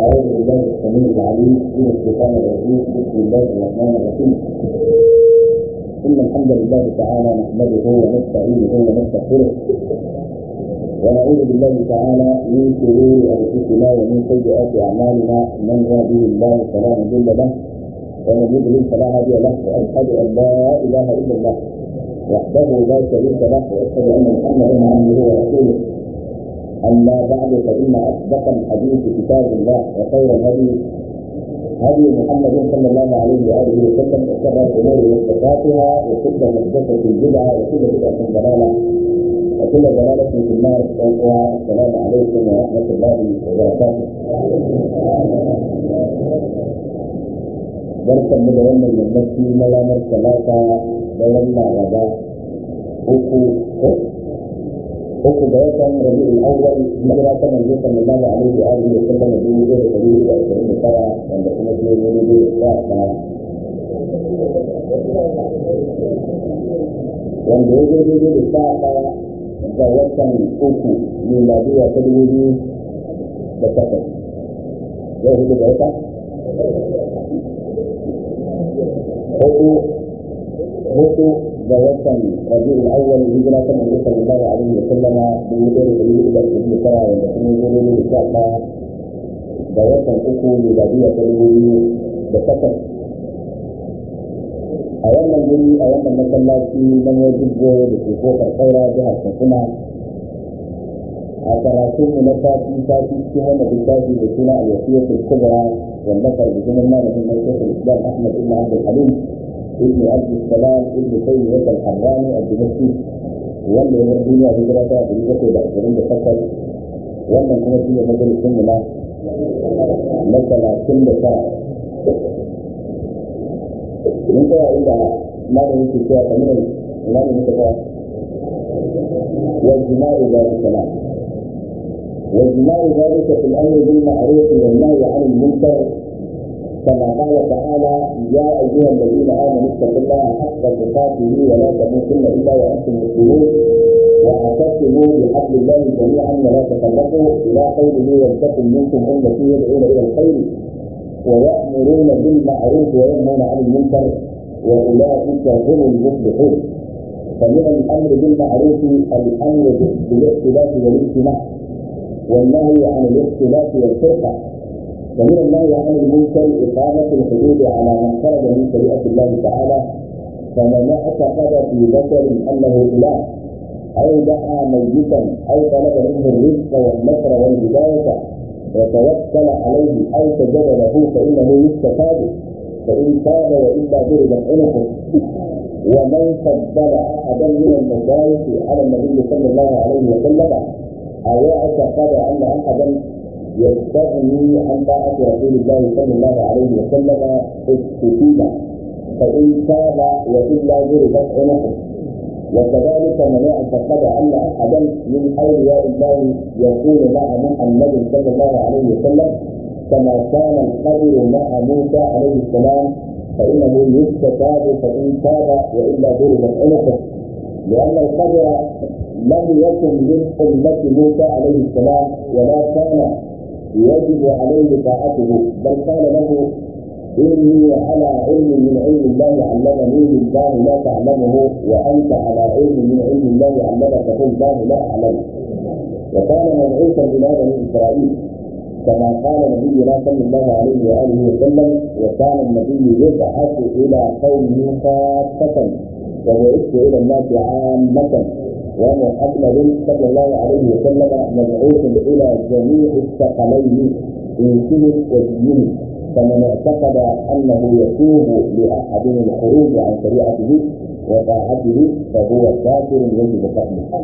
أعوذ بالله السميع العليم من الشيطان الرجيم بسم الله الرحمن الرحيم إن الحمد لله تعالى نحمده ونستعينه ونستغفره ونعوذ بالله تعالى من شرور أنفسنا ومن سيئات أعمالنا من يهده الله فلا مضل له ومن يضلل فلا هادي له وأشهد أن لا إله إلا الله وحده لا شريك له وأشهد أن محمدا عبده ورسوله أما بعد فإن أصدق الحديث كتاب الله وخير الهدي هدي محمد صلى الله عليه وآله وسلم وشر الأمور محدثاتها وكل محدثة بدعة وكل بدعة ضلالة وكل ضلالة في النار والسلام عليكم ورحمة الله وبركاته. barkan mu da wannan yammaci na ranar talata da wannan laraba uku uku ga watan rabi'ul awwal hijira ta manzo sallallahu alaihi wa alihi wa sallam dubu ɗaya da ɗari hudu da ashirin da tara wanda kuma shi ne ne da ɗaya wanda ya zo daidai da sha ɗaya ga watan uku miladiya ta dubu biyu da takwas yau hudu ga wata hudu hudu ga watan rabi'ul awwal hijira ta manzo sallallahu alaihi wa sallama dubu ɗaya da ɗari hudu da ashirin da tara wanda kuma ya zo daidai da sha ɗaya ga watan uku miladiya ta dubu biyu da takwas a wannan guri a wannan masallaci na mojibbo da ke kofar kaura jihar katsina a karatun mu na sati sati cikin wannan littafi da suna al-wasiyatul kubra wallafar bijimin malamin na shekul islam ahmad ibn abdul halim ibn abdul salam ibn taymiyyah al-harrani al-dimashqi wanda ya bar duniya hijira ta ɗari bakwai da ashirin da takwas wannan kuma shi ne majalisun mu na na talatin da tara mun tsaya inda malamin ke cewa kamar ina ne muka tsaya والجماع ذلك لا والجماع ذلك في الامر بالمعروف والنهي عن المنكر كما قال تعالى يا ايها الذين امنوا اتقوا الله حق تقاته ولا تموتن الا وانتم مسلمون واعتصموا بحبل الله جميعا ولا تفرقوا الى قوله ولتكن منكم امه يدعون الى الخير ويأمرون بالمعروف وينهون عن المنكر وأولئك هم المفلحون فمن الأمر بالمعروف الأمر بالاختلاف والاجتماع والنهي عن الاختلاف والفرقة ومن النهي عن المنكر إقامة الحدود على من خرج من شريعة الله تعالى فمن اعتقد في بشر أنه إله أو دعا ميتا أو طلب منه الرزق والنصر والهداية وتوكل عليه او سجد له فانه يستفاد فان تاب والا ضربت عنقه ومن فضل احدا من المشايخ على النبي صلى الله عليه وسلم او اعتقد ان احدا يستغني عن طاعه رسول الله صلى الله عليه وسلم استفيد فان تاب والا ضربت عنقه وكذلك من اعتقد ان احدا من اولياء الله يكون مع محمد صلى الله عليه وسلم كما كان القدر مع موسى عليه السلام فانه يستتاب فان تاب والا ضربت عنقه لان القدر لم يكن من امه موسى عليه السلام ولا كان يجب عليه طاعته بل قال له إني على علم من علم الله علمني الله لا تعلمه وأنت على علم من علم الله علمك الله لا أعلمه وكان مبعوثا إلى بني إسرائيل كما قال نبينا صلى الله عليه وآله وسلم وكان النبي يبعث إلى قومه خاصة وبعثت إلى الناس عامة ومحمد صلى الله عليه وسلم مبعوث إلى جميع الثقلين إنسه ودينه فمن اعتقد انه يتوب لاحدهم الخروج عن شريعته وطاعته فهو كافر يجب قتله.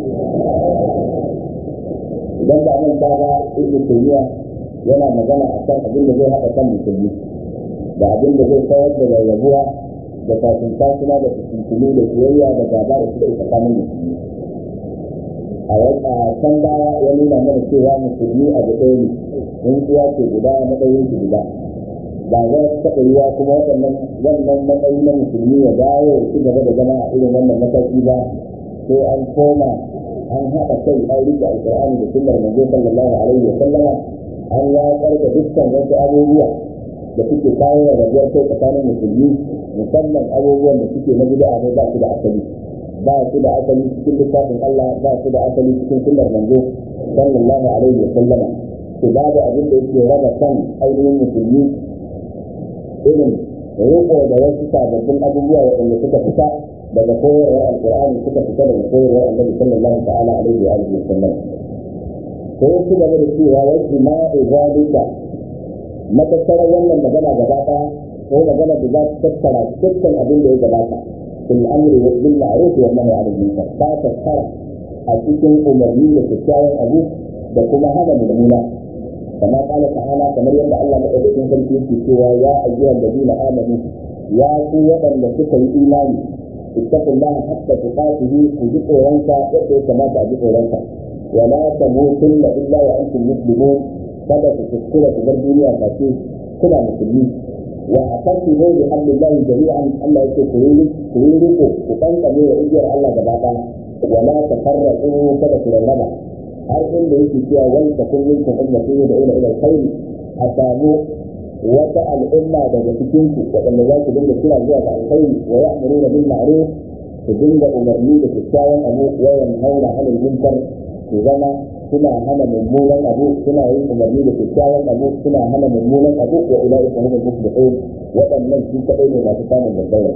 idan ba nan ta ba ibnu tayyiba yana magana a kan abin da zai haɗa kan musulmi da abin da zai kawar da rarrabuwa da kafin tasuna da fitintunu da soyayya da gaba da suke tsakanin musulmi a can baya ya nuna mana cewa musulmi abu ɗaya ne in kuwa ce guda matsayin su guda ba za su taɓa yiwa kuma waɗannan wannan matsayi na musulmi ya dawo ya ci gaba da zama a irin wannan mataki ba sai an koma an haɗa kai an rike alƙur'ani da sunnar manzo sallallahu alaihi wa sallama an watsar da dukkan wasu abubuwa da suke kawo da rabuwar kai tsakanin musulmi musamman abubuwan da suke na bid'a ne ba su da asali ba su da asali cikin littafin Allah ba su da asali cikin sunnar manzo sallallahu alaihi wa sallama su ba da abin da yake raba kan ainihin musulmi irin riko da wasu sababbin abubuwa waɗanda suka fita daga koyarwar alkur'ani suka fita daga koyarwar annabi sallallahu ta'ala alaihi wa alihi wa sallam ko su gaba da cewa wa jima'u zalika matattarar wannan magana gaba ɗaya ko magana da za ta tattara dukkan abin da ya gabata fil amri wa bil ma'ruf wa nahyi 'anil munkar ta tattara a cikin umarni da kyakkyawan abu da kuma hana mummuna كما قال تعالى كما يرد الله مدعوكم في سوى يا أيها الذين آمنوا يا قوة لسك الإيمان اتقوا الله حتى تقاته وجدوا رنسا يدعو كما تعجبوا رنسا ولا تموتن إلا وأنتم مسلمون kada ku kuskura ku bar duniya face kuna musulmi wa aqsimu bi hablillahi jami'an Allah yake ku yi ku yi riko ku kankame wa igiyar Allah gaba ɗaya wa la tafarraqu kada ku rarraba har inda yake cewa wani takun minkum ummatu da ila ila alkhair a samu wata al'umma daga cikin ku waɗanda za su dinga kira zuwa ga alkhairi wa ya'muruna bil ma'ruf su dinga umarni da kyakkyawan abu wa yanhauna 'anil munkar su zama suna hana mummunan abu suna yin umarni da kyakkyawan abu suna hana mummunan abu wa ulaika humul muflihun waɗannan su kaɗai ne masu samun babbar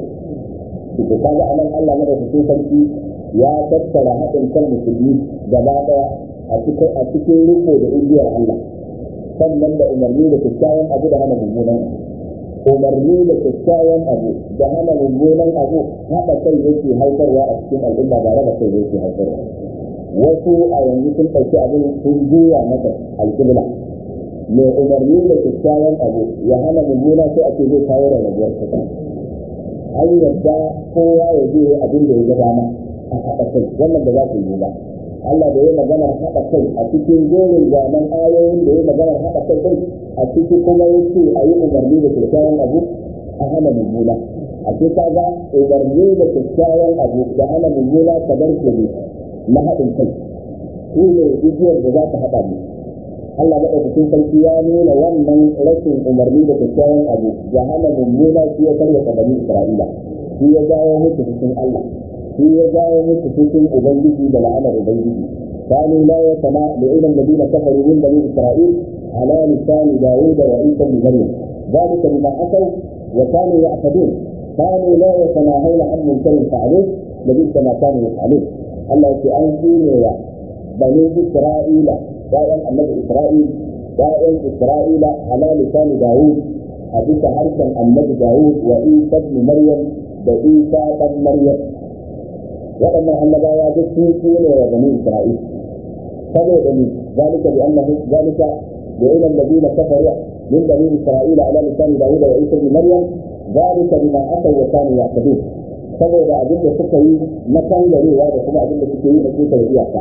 to kaga anan Allah madaukakin sarki ya tattara haɗin kan musulmi gaba ɗaya a cikin riko da igiyar Allah sannan da umarni da kyakkyawan abu da hana mummunan abu umarni da kyakkyawan abu da hana mummunan abu haɗa kai yake haifarwa a cikin al'umma ba raba kai yake haifarwa wasu a yanzu sun ɗauki abin sun juya masa alƙibla mai umarni da kyakkyawan abu ya hana mummuna sai ake zai kawo rarrabuwar kasa an yadda kowa ya je abin da ya ga dama a haɗa kai wannan ba za su yi ba Allah da ya maganar haɗa kai a cikin jerin zanen ayoyin da ya maganar haɗa kai ɗin a ciki kuma ya ce a yi umarni da kyakkyawan abu a hana mummuna a ce ka ga umarni da kyakkyawan abu da hana mummuna kamar ke ne na haɗin kai shi ne igiyar da za ta haɗa mu Allah maɗaukakin sarki ya nuna wannan rashin umarni da kyakkyawan abu da hana mummuna shi ya karya bani Isra'ila shi ya jawo musu cikin Allah shi ya jawo musu cikin Ubangiji da la'anar Ubangiji كانوا لا يتنا لعن الذين كفروا من بني اسرائيل على لسان داوود وعيسى بن مريم ذلك بما عصوا وكانوا يعتدون كانوا لا يتناهون عن منكر فعلوه لبئس ما كانوا يفعلون الله في أنزل بني إسرائيل دائما النبي إسرائيل دائما إسرائيل على لسان داوود حديث حركا النبي داوود وعيسى بن مريم وعيسى بن مريم waɗannan annabawa duk sun tsere wa bani Isra'il saboda ni zalika bi annahu zalika bi ila alladhina kafaru min bani Isra'il ala lisan Dawud wa Isa ibn Maryam zalika bima ataw wa kanu ya'tadun saboda abin da suka yi na kangarewa da kuma abin da suke yi na kuka iyaka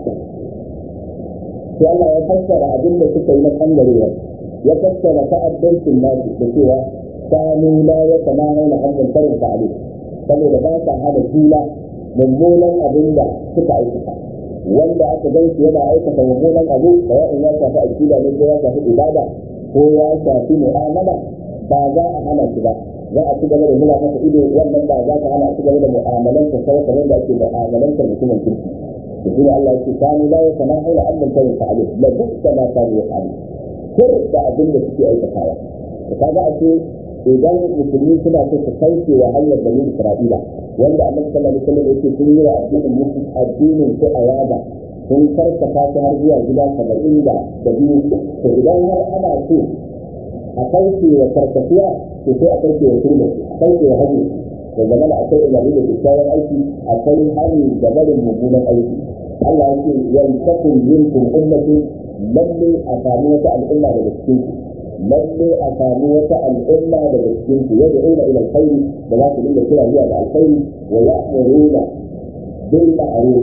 sai Allah ya fassara abin da suka yi na kangarewa ya fassara ta'addancin nasu da cewa kanu la yatamahuna an munkarin fa'alu saboda ba sa hada juna mummunan abin da suka aikata wanda aka gan shi yana aikata mummunan abu da in ya shafi akida ne ko ya shafi ibada ko ya shafi mu'amala ba za a hana shi ba za a ci gaba da nuna masa ido wannan ba za ka hana a ci gaba da mu'amalansa sai kamar da ake mu'amalansa mutumin kirki da shi Allah yake kanu la ya sana haula amman kai fa'alu la dukka ma kanu yaf'alu kir da abin da suke aikatawa kaga ake idan musulmi suna so su kauce wa hanyar bani Isra'ila wanda annabi sallallahu alaihi wasallam yake sun yi wa addinin musulmi addinin su a yada sun karkata ta har zuwa gida saba'in da da biyu to idan har ana so a kauce wa karkatuwa to sai a kauce wa turmi a kauce wa hanyar da zama da akwai umarni da kyakkyawan aiki akwai hali da barin mummunan aiki Allah ya ce yantakun minkum ummatin lalle a sami wata al'umma daga cikin lalle a sami wata al'umma daga cikin su yadda ila ila alkhairi da za su dinga kira zuwa ga alkhairi wa ya'muruna bil ma'ruf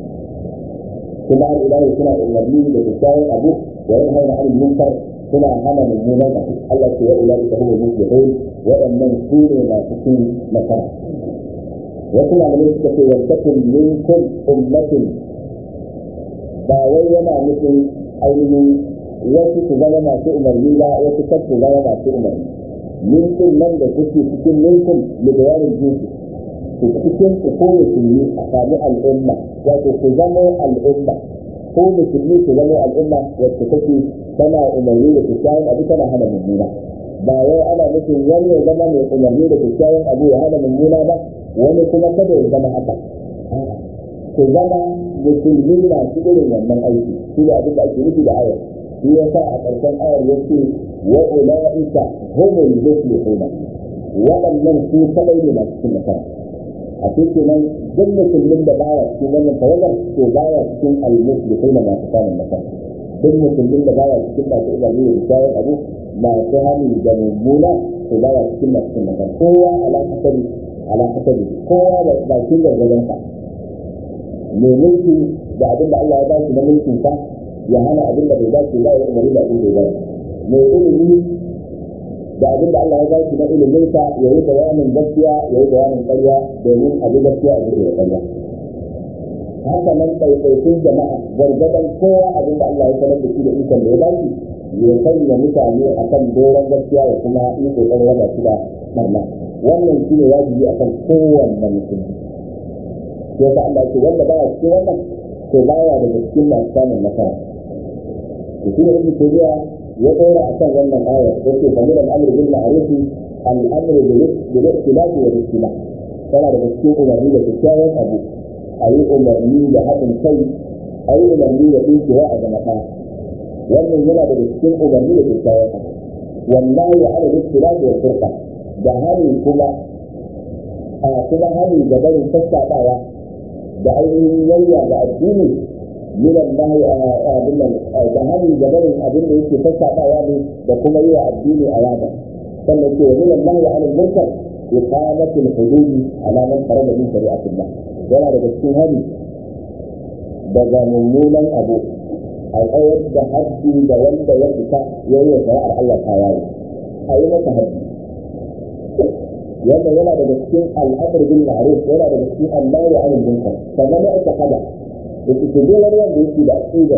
kuma al ilahi suna umarni da kyakkyawan abu wa yanhauna 'anil munkar suna hana mummunan abu Allah ce ya ilahi ta huwa muflihun waɗannan su ne masu cin nasara wasu malamai suka ce yantakun minkum ummatin ba wai yana nufin ainihin wasu su zama masu umarni ba wasu kar su zama masu umarni minkum nan da kuke cikin minkum da bayanin jinsi ku cikin ku ko musulmi a sami al'umma wato ku zama al'umma ko musulmi ku zama al'umma wacce take tana umarni da kyakkyawan abu tana hana mummuna ba wai ana nufin wani ya zama mai umarni da kyakkyawan abu ya hana mummuna ba wani kuma kada ya zama haka ku zama musulmi masu irin wannan aiki shi da abin da ake nufi da ayar shi ya sa a ƙarshen ayar ya ce wa ula'ika humul muflihuna waɗannan su kadai ne masu cin nasara a cikin nan duk musulmin da baya cikin wannan tawagar to baya cikin al-muflihuna masu samun nasara duk musulmin da baya cikin masu umarni da kyakkyawan abu masu hannu da mummuna to baya cikin masu cin nasara kowa ala hasabi ala hasabi kowa da bakin gargadansa mai mulki da abin da Allah ya ba shi na mulkin sa ya hana abin da bai ba shi ba ya umarni da abin da ya ba mai ilimi da abin da Allah ya ba shi na ilimin sa ya yi bayanin gaskiya ya yi bayanin ƙarya domin abin gaskiya a cikin ƙarya haka nan ɗaiɗaikun jama'a gargadan kowa abin da Allah ya sanar da shi da ikon da ya ba shi ya sanya mutane a kan doron gaskiya ya kuma yi ƙoƙarin raba shi da ɓarna wannan shi ne wajibi a kan kowanne musulmi sai ka Allah ce wanda baya cikin wannan to baya daga cikin masu samun nasara to shi ne ibnu tayyiba ya dora akan wannan aya yace kamar al-amr bil ma'ruf al-amr bil ikhtilaf wa al-istilaf tana daga cikin umarni da kyakkyawan abu a yi umarni da haɗin kai a yi umarni da tsinkewa a zama ɗaya wannan yana daga cikin umarni da kyakkyawan abu wallahi ala al-ikhtilaf wa al-furqa da hani kuma a kuma hani da barin sassaɓawa da ainihin yayya da addini min Allah abin nan da hani da barin abin da yake sassaɓawa ne da kuma yi wa addini a yada sannan ce wa min Allah ya alal munkar iqamatu al-hudud ala man farada min shari'atillah yana daga cikin hari daga mummunan abu a tsayar da haddi da wanda ya fita ya yi wa shari'ar Allah ta yayi a yi masa haddi wanda yana daga cikin al'amr bil ma'ruf yana daga cikin Allah ya alal munkar sannan ya aka hada da su je wani wanda yake da aqida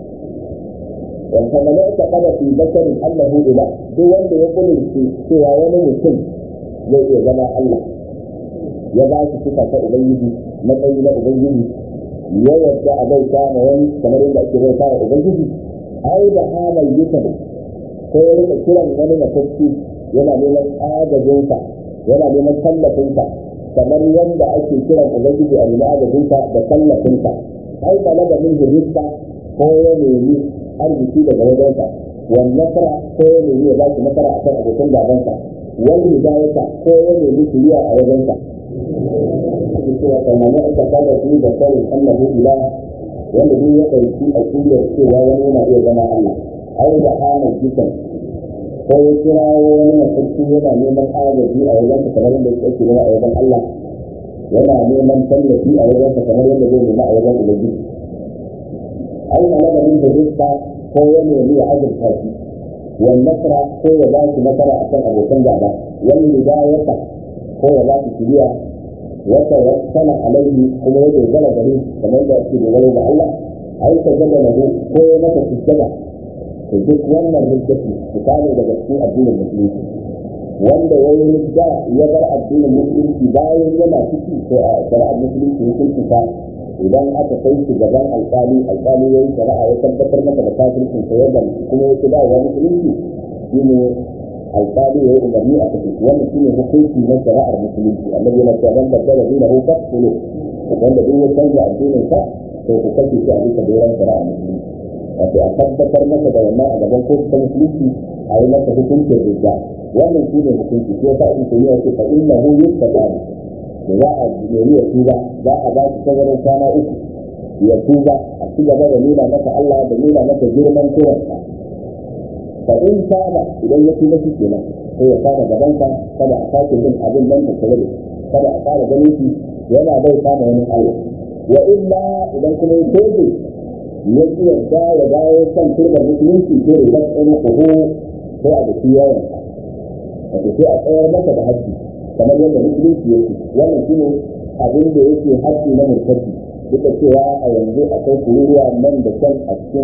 wanda man ya kada fi bashar Allahu ila duk wanda ya kullu cewa wani mutum zai iya zama Allah ya ba shi sifa ta ubangiji matsayi na ubangiji ya yadda a bauta ma wani kamar yadda ake bauta wa ubangiji ai da hamal yukan ko ya rika kiran wani matacci yana neman agajinsa yana neman tallafinsa kamar yadda ake kiran ubangiji a nemi agajinsa da tallafinsa ai balaga min rizqa ko ya nemi arziki daga wajensa wal nasara ko ya nemi ya baki nasara akan abokan gabansa wal hidayata ko ya nemi shiriya a wajensa cewa kamar ya aka fara shi da sanin annahu ila wanda duk ya ɗauki aqidar cewa wani yana iya zama Allah ai da hana jikan ko ya kira wani mafarki yana neman agaji a wajen ka kamar yadda yake nema a wajen Allah yana neman tallafi a wajen ka kamar yadda zai nema a wajen Ubangiji ai ma daga min hujja ko ya nemi ya azurta shi wal nasra ko ya ba shi nasara akan abokan gaba wal hidayata ko ya ba shi shiriya wata wasana alaihi kuma ya dogara gare kamar da ake dogaro ga Allah ai ta gaba lahu ko ya masa sujjada to duk wannan hujjati misali daga cikin addinin musulunci wanda ya yi hujja ya bar addinin musulunci bayan yana ciki to a shari'ar musulunci hukunci ta idan aka kai shi gaban alƙali alƙali ya yi shari'a ya tabbatar masa da kafircin sa yadda kuma ya kira wa musulunci shine alƙali ya yi umarni a cikin wannan shine hukunci na shari'ar musulunci annabi yana cewa man baddala dinahu faqtulu wanda duk ya canza addinin sa to ku kashe shi a bisa doron shari'ar musulunci wato a tabbatar masa da wannan a gaban kotu ta musulunci a yi masa hukuncin rija wannan shi ne hukunci ko ta ibn tayyiba ce fa innahu yustatabu da za a nemi ya tuba za a ba shi tazarar kwana uku ya tuba a ci gaba da nuna masa Allah da nuna masa girman kowansa fa in saba idan ya tuba shi kenan sai ya fara gabanka kada a sake yin abin nan da tare kada a fara ganin shi yana bai kama wani Allah wa illa idan kuma ya tobe ya ci yadda ya dawo kan turbar musulunci ko da kan tsoro kuhu ko a da yawan wato sai a tsayar masa da haƙƙi kamar yadda musulunci yake wannan shi ne abin da yake haƙƙi na murtaci duka cewa a yanzu akwai kururuwa nan da can a cikin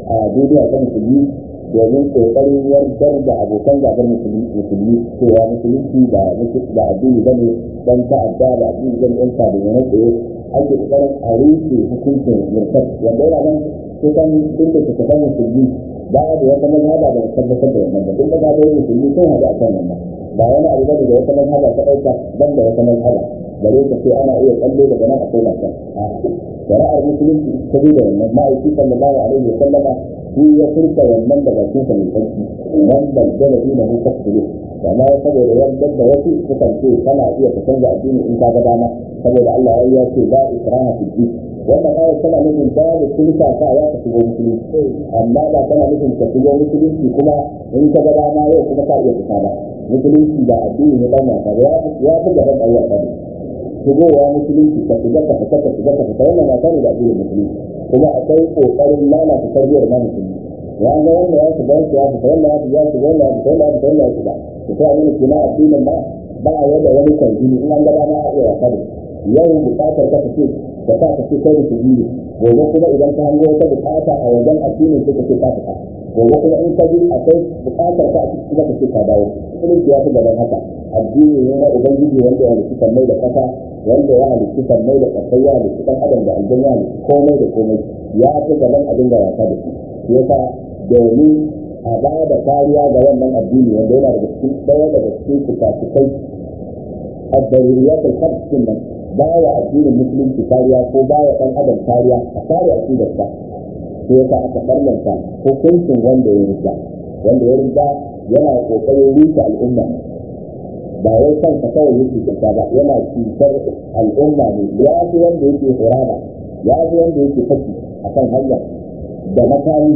a duniya ta musulmi domin kokarin yardar da abokan gabar musulmi cewa musulunci ba da addini ba ne dan ta'adda da addini zan yan sa da yana tsaye ake kokarin a rufe hukuncin murtad wanda yana nan kusan duk da suka san musulmi ba da wata mazhaba da tabbatar da wannan ba duk da ba musulmi sun haɗu a kan wannan ba wani abu bane da wata mazhaba ta ɗauka ban da wata mazhaba bare ka ce ana iya kallo daga nan akwai lafiya shari'ar musulunci ta zo da wannan ma'aiki sallallahu alaihi wa sallama shi ya furta wannan da bakin sa mai sarki man baddala dina hu fasulu amma saboda yadda da wasu sukan ce kana iya ka canza addini in ka ga dama saboda Allah ya ce la ikraha fi din wannan ayat tana nufin da da kirka sa ya ka shigo musulunci amma ba tana nufin ka shigo musulunci kuma in ka ga dama yau kuma ka iya fita ba musulunci ba addini ne dan wasa ya ya fi gaban ayyuka ne shigowa musulunci ka shiga ka fita ka shiga ka fita wannan wasa ne da addinin musulunci kuma akwai kokarin lalata tarbiyyar na musulmi ya ga wanda ya shiga ya fita wanda ya shiga ya shiga wanda ya fita wanda ya fita wanda ya shiga to sai abin da na addinin ba ba ya da wani kwanjini in an ga dama a iya wasa da yau bukatar ka ce da ka ce kai da kujiri gobe kuma idan ka hango wata bukata a wajen addinin sai ka ce ka fita gobe kuma in ka ji akwai bukatar ka a cikin kuma ka ce ka dawo musulunci ya fi gaban haka addini ne na ubangiji wanda ya halitta mai da kasa wanda ya halitta mai da kasai ya halitta dan adam da aljanna ya halitta komai da komai ya fi gaban abin da wasa da shi yasa domin a ba da kariya ga wannan addini wanda yana daga cikin ɗaya daga cikin fikafikai a daruriyatul khamsin nan ba wa addinin musulunci kariya ko ba wa ɗan adam kariya a kare aqidarsa sai yasa aka farlanta hukuncin wanda ya rida wanda ya rida yana kokarin rufe al'umma ba wai kansa kawai yake cuta ba yana cutar al'umma ne ya fi wanda yake horaba ya fi wanda yake fashi a kan hanya da makami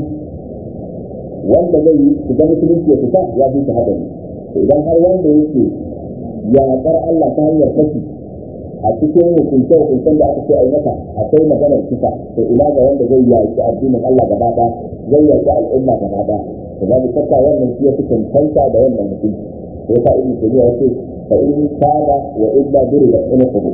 wanda zai yi shiga musulunci ya fita ya fi shi haɗari idan har wanda yake yaƙar Allah ta hanyar fashi a cikin hukunce hukuncen da aka ce a yi mata akwai maganar kisa to ina ga wanda zai yaƙi addinin Allah gaba ɗaya zai yaƙi al'umma gaba ɗaya to babu shakka wannan shi ya fi cancanta da wannan mutunci sai ka ibn tabiya yace fa in kana wa illa durida ina kudu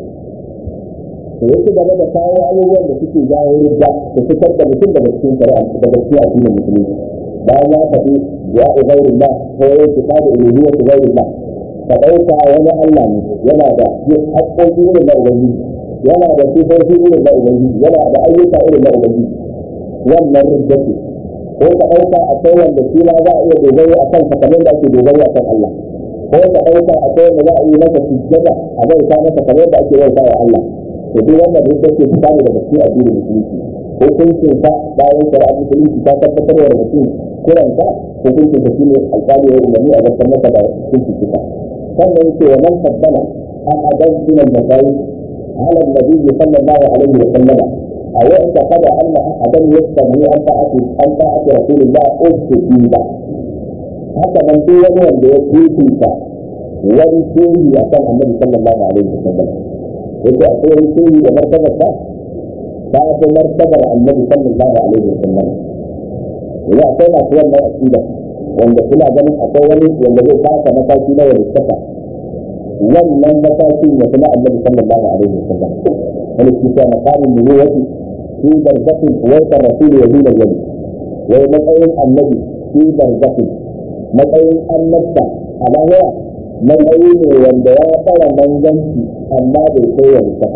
to yake game da kawo abubuwan da suke jawo ridda da fitar da mutum daga cikin shari'a daga cikin addinin musulunci bayan ya faɗi ya ubayrullah ko ya ce kada uluhiyya ubayrullah ka ɗauka wani Allah ne yana da haƙƙoƙi irin na ubangiji yana da sifofi irin na ubangiji yana da ayyuka irin na ubangiji wannan ridda ce ko ka ɗauka akwai wanda shi ma za a iya dogaro a kan kamar da ake dogaro a kan Allah ko ka ɗauka akwai wanda za a yi masa sujjada a bauta masa kamar da ake bauta wa Allah to duk wannan duk da ke fita ne daga cikin addinin musulunci hukuncin sa bayan shari'ar musulunci ta tabbatar da mutum kiran sa hukuncin sa shine alƙali ya umarni a gaban masa da hukuncin kisa sannan yake wa man tabbana ahadan min al-masail ala an-nabi sallallahu alaihi wa sallam أو اعتقد أن أحدا يستغني عن طاعة عن طاعة رسول الله أستجيب haka nan duk wani wanda ya fifita wani shehi a kan annabi sallallahu alaihi wa sallam yake akwai wani shehi da martabar sa ta fi martabar annabi sallallahu alaihi wa sallam yanzu akwai masu wannan aqida wanda suna ganin akwai wani wanda zai taka mataki na wani saka wannan matakin ya fi na annabi sallallahu alaihi wa sallam wani kisa makamin nubuwati في برزخ وسط الرسول يزيد الولي وهي matsayin annabi في برزخ matsayin annabta a lahira matsayi ne wanda ya fara manzanci amma bai kai wa mutaka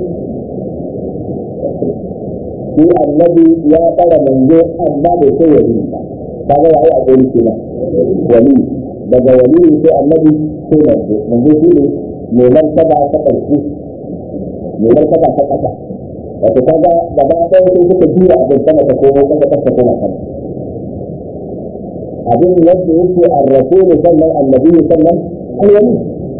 shi annabi ya fara manzo amma bai kai wa mutaka ba ga yayi a gori kenan wali daga wali sai annabi sai manzo manzo shi ne mai martaba ta ƙarshe mai martaba ta ƙasa wato kaga gaba ɗaya sai suka juya abin sama ta komo kasa kasa koma sama abin yadda yake arrasul sannan annabi sannan alwali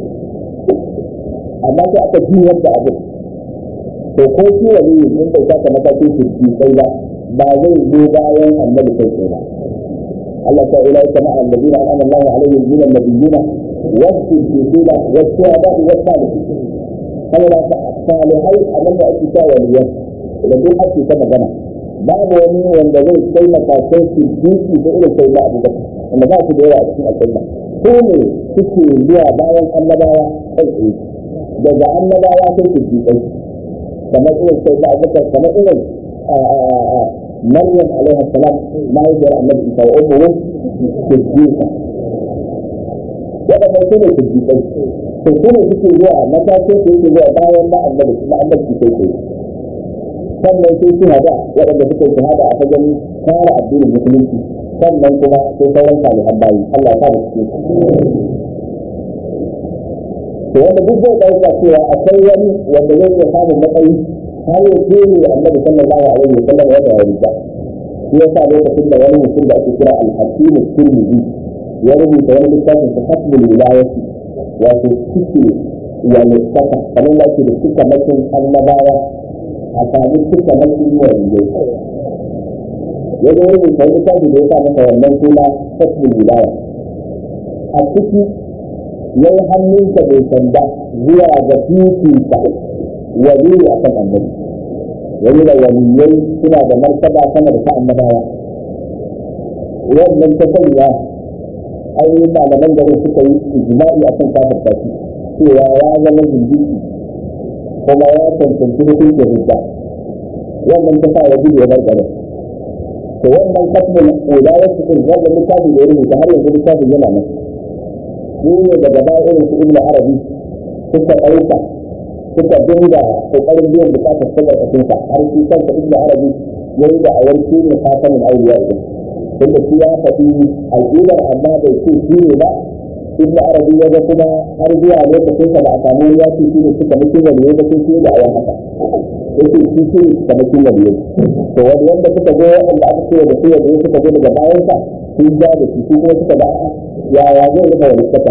amma sai aka juyar da abin to ko shi wali in bai saka matakin shirki sai ba ba zai zo bayan annabi kai sai ba Allah ta ila kama annabiyina an'ama Allahu alaihim min an-nabiyyina was-siddiqina was-shuhada'i was-salihin saboda salihai abin da ake cewa waliyan da duk ake ta magana babu wani wanda zai kai matakan su duki da irin sai da abu da wanda ba su da yawa a cikin aljanna ko ne suke zuwa bayan annabawa kai tsaye daga annabawa sai su dukai kamar irin sai da abu kamar irin maryam alaihi salam mahaifiyar annabi isa wa ummuhu siddiqa waɗannan su ne siddiqai to su ne suke zuwa matakin da yake zuwa bayan na annabi na annabi kai kai sannan sai suna da waɗanda suka yi shahada a fagen kare addinin musulunci sannan kuma sai sauran salihan bayi Allah ya sa mu cikin to wanda duk zai ɗauka cewa akwai wani wanda zai iya samun matsayi har ya kere annabi sallallahu alaihi wa sallam wanda ya rika shi yasa lokacin da wani mutum da ake kira al-hakim tirmidhi ya rubuta wani littafin sa hasbul wilayati wato cike ya littafa kamar da ake da cika makin annabawa a sami cika makin waliyai ya zo rubuta wani littafi da ya sa masa wannan suna hasbul wilaya a ciki ya yi hannunsa bai sanda zuwa ga fifita wali a kan annabi wani da waliyai suna da martaba sama da ta annabawa wannan ta sanya ainihin malaman garin suka yi ijma'i a kan kafin tashi cewa ya zama jindiki kuma ya cancanci hukuncin hujja wannan ta sa ya gudu ya bar garin to wannan kasmin ulayar cikin wannan littafin da ya rubuta har yanzu littafin yana nan shi ne daga baya irin su ibnu arabi suka ɗauka suka dinga kokarin biyan bukatar su da kafinsa har shi kansa ibnu arabi ya yi da awar shi ne fatanin auliya ɗin tunda shi ya faɗi al'ummar amma bai ce shi ne ba ibnu arabi ya ga kuma har zuwa lokacin sa ba a samu ya ce shi ne suka mutum da ne ba sai shi da awar haka yake shi shi ne suka mutum da ne to wani wanda suka zo waɗanda aka ce da su da suka zo daga bayan sa sun ja da shi su kuma suka ba yaya zai rufe wani saka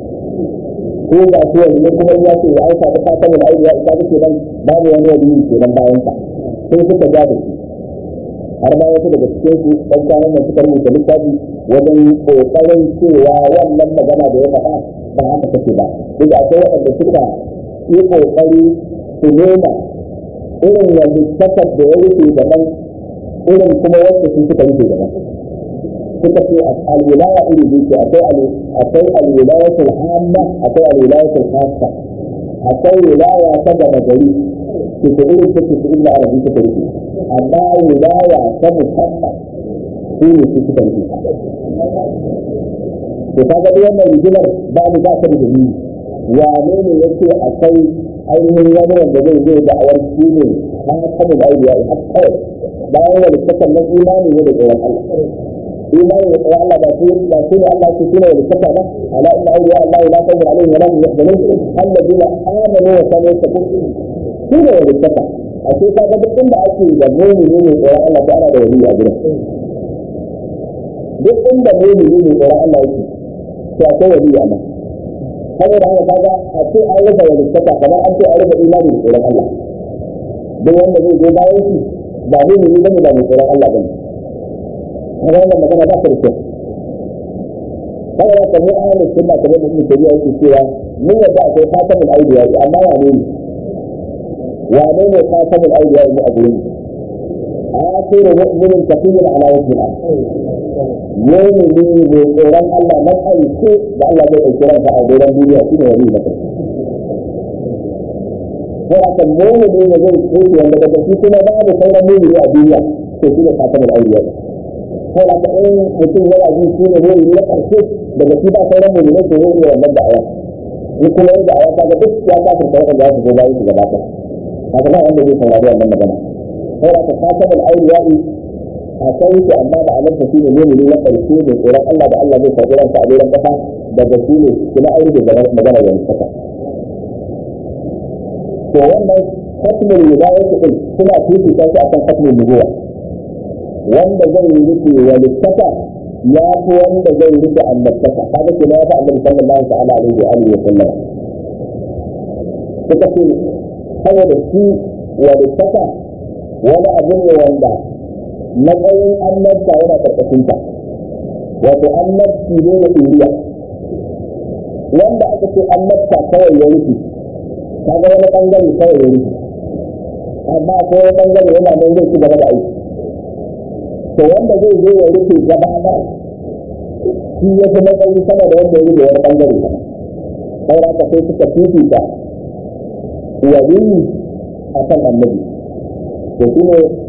ko ga su yanzu kuma ya ce ya aika da fatan da aiki ya isa duke nan babu wani wani ke nan bayan sa sai suka ja da shi har ma wasu daga cikin su dan kwanan nan suka rubuta littafi wajen kokarin cewa wannan magana da ya faɗa ba haka take ba duk da akwai waɗanda suka yi kokari su nuna irin wani sakar da ya rufe daban irin kuma wanda su suka rufe daban suka ce alwilaya iri biyu ce akwai akwai alwilayatul hamma akwai alwilayatul khassa akwai wilaya ta gaba gari ke ta irin ta ce ibnu arabi suka rufe amma wilaya ta musamman su ne su suka rufe to kaga duk wannan rigimar babu ba ta da dalili wane ne yake akwai ainihin wani wanda zai zai da awar shi ne ha kamun aibiya har kawai bayan wani kasan na imani ne da tsoron Allah imani da tsoron Allah ba su ba su ne Allah ke shine wani kasa ba ala inna awliya Allah la khawfun alaihim wa la hum yahzanun alladhina amanu wa kanu yattaqun shi ne wani kasa a ce ka ga duk inda ake da mu'mini ne tsoron Allah ko ana da wani a gurin duk inda mu'mini ne tsoron Allah yake to akwai wani a nan saboda haka kaga a ce an rufe wani kasa kamar an ce an rufe imani da tsoron Allah duk wanda zai zo bayan shi ba mu'mini bane ba mai tsoron Allah bane kaga wannan magana ba ta da kyau kaga ya kamar ahlus sunna kamar da ibnu tabiya yake cewa mun yadda akwai khatamul awliya amma wane ne wane ne khatamul awliya mu a gurin akhiru mu'minin taqiyyin ala wajhi al mu'mini ne tsoron Allah na ƙarshe da Allah zai ɗauki ransa a doron duniya shine wani na ƙarshe ko aka mu'mini ne zai tsoki wanda daga shi kuma babu sauran mu'mini a duniya to shine khatamul awliya sai da in mutum yana jin shi ne zai yi na ƙarshe daga shi ba sauran mulmai su zai yi wannan da'awa ni kuma yin da'awa ta ga duk ya kafin ta waɗanda za su zo bayan su gaba ɗaya haka ba wanda zai saurari wannan magana sai da ka kasa da ayyuwa'i a kai shi amma da alamta shi ne mulmai na ƙarshe ne tsoron Allah da Allah zai karɓi ransa a doron ƙasa daga shi ne kuma aure da magana da mutaka to wannan katmin wilayatu din suna fifita shi akan katmin nubuwa wanda zai yi rufe walittaka ya fi wanda zai rufe annabtaka kaga ke ya fi annabi sallallahu ta'ala alaihi wa alihi wa sallam suka ce saboda shi walittaka wani abu ne wanda matsayin annabta yana karkashin ta wato annabci ne da iriya wanda aka ce annabta kawai ya rufe kaga wani bangare kawai ya rufe amma akwai wani bangare yana nan zai ci gaba da aiki to wanda zai zo ya rufe gaba ba shi ya fi matsayi sama da wanda ya rufe wani bangare ba saura ka sai suka fifita waliyi a kan annabi to shi ne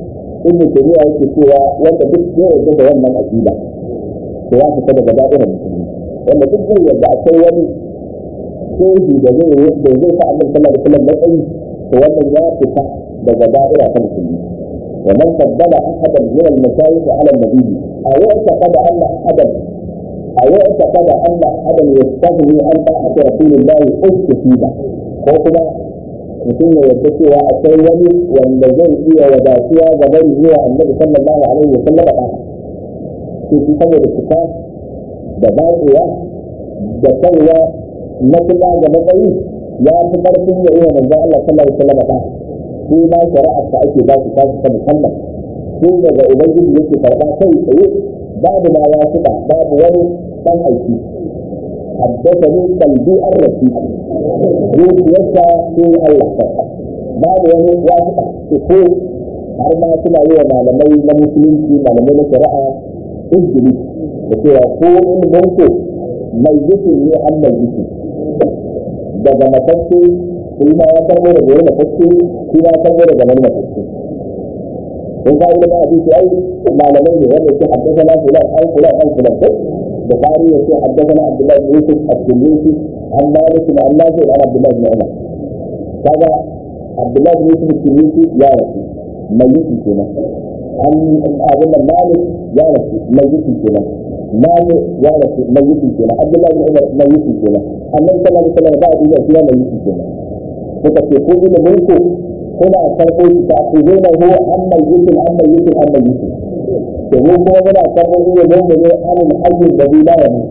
ibn tabi'a yake cewa wanda duk ya yarda da wannan aqida to ya fita daga da'irar musulmi wanda duk zai yarda akwai wani shehi da zai da zai sa annabi sallallahu alaihi wasallam matsayi to wannan ya fita daga da'ira ta musulmi ومن فضل احدا من المشايخ على النبي او اعتقد ان احدا او اعتقد ان احدا يستغني عن طاعه رسول الله استفيد ko kuma mutum ya yarda cewa akwai wani wanda zai iya wadatuwa ga bari zuwa annabi sallallahu alaihi wa sallam ba sai shi saboda fita da batsewa da kaiwa na kuma ga matsayi ya fi karfin ya iya manzon Allah sallallahu alaihi wa sallam ba shi ma shari'ar ta ake ba su ta ta musamman shi daga ubangiji yake karba kai tsaye babu ma ya fita babu wani dan aiki حدثني قلبي الرشيد zuciyarsa sai Allah sarka babu wani wasiƙa su ko har ma suna yi wa malamai na musulunci malamai na shari'a injili da cewa ko ilimin ko mai yuki ne an mai yuki daga matacce shi ma ya karbo da wani matacce shi ya karbo daga wani matacce in ka ilimin hadisi ai malamai ne wanda ke haddasa na fulan an fulan an fulan ko البخاري يقول حدثنا عبد الله بن يوسف التلميذي عن مالك عن نافع عن عبد الله بن عمر هذا عبد الله بن يوسف التلميذي يا رسول ميت كنا عن أظن مالك يا رسول ميت كنا مالك يا رسول ميت كنا عبد الله بن عمر ميت كنا النبي صلى الله عليه وسلم بعد إذا فيها ميت كنا فتكون من ملكه هنا تقول تأخذونه عن ميت عن ميت عن ميت domin kuma muna karɓar ilimin mu ne anin hajjin da bi da yanzu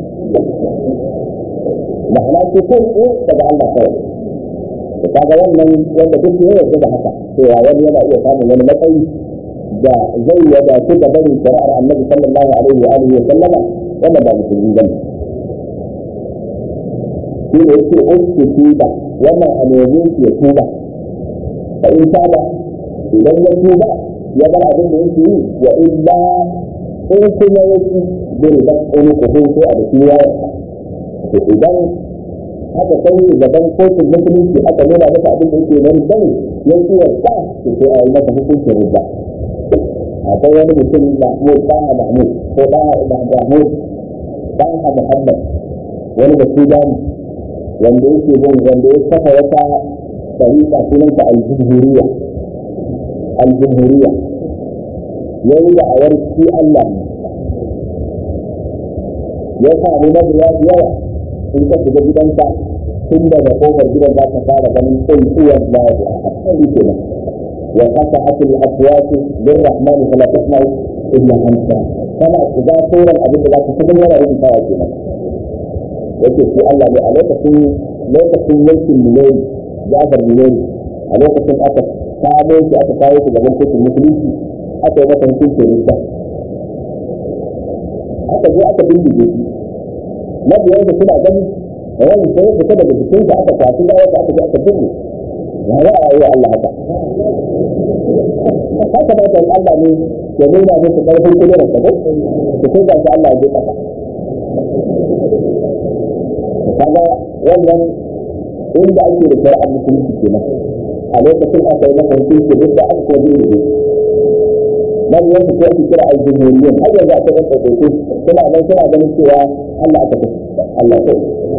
ma'ana ce ko ko daga Allah kawai da kaga wannan wanda duk ne yarda da haka cewa wani yana iya samun wani matsayi da zai yada su da barin shari'ar annabi sallallahu alaihi wa alihi wa sallama wanda ba musulmi ba ne shi ne yake uku tuba wannan a nemi ya tuba fa in saba idan ya tuba ya bar abin da yake yi wa illa in kuma yake bai da wani kuhun ko a cikin yayarsa to idan aka kai shi gaban kotun musulunci aka nuna masa abin da yake nan bane ya ce ya sa to sai a yi masa hukuncin rubba akwai wani mutum mahmud ɗaha mahmud ko ɗaha mahmud ɗaha muhammad wani da sudani wanda yake bin wanda ya kafa wata tariqa sunanta al-jumhuriyya al-jumhuriyya yayi da awar shi Allah ya samu mabiya yawa in ka shiga gidanka tun daga kofar gidan za ka fara ganin tsaituwar da ya haɗari kenan wa kasa atul aswatu lirrahman fala tasma'u illa hamsa kana shiga sauran abin da za ka shiga yana rubutawa kenan yake shi Allah ne a lokacin lokacin mulkin miliyoni Jafar miliyoni a lokacin aka kamo shi aka kawo shi gaban kotun musulunci aka yi masa hukuncin rinsa aka zo aka bindige shi mabiyansa suna gani da wani sai ya fita daga jikinsa aka kwaci da wata aka je aka binne ya za a yi wa Allah haka haka ba ta Allah ne ya nuna musu karfin kudurar sa ko to sai ga Allah ya je kasa kaga wannan inda ake da shari'ar musulunci kenan a lokacin aka yi masa hukunci duk da aka kuma bindige nan yanzu ko ake kira al-jumhuriyyun har yanzu aka ɗan ɗauke suna nan suna ganin cewa Allah aka kashe Allah ko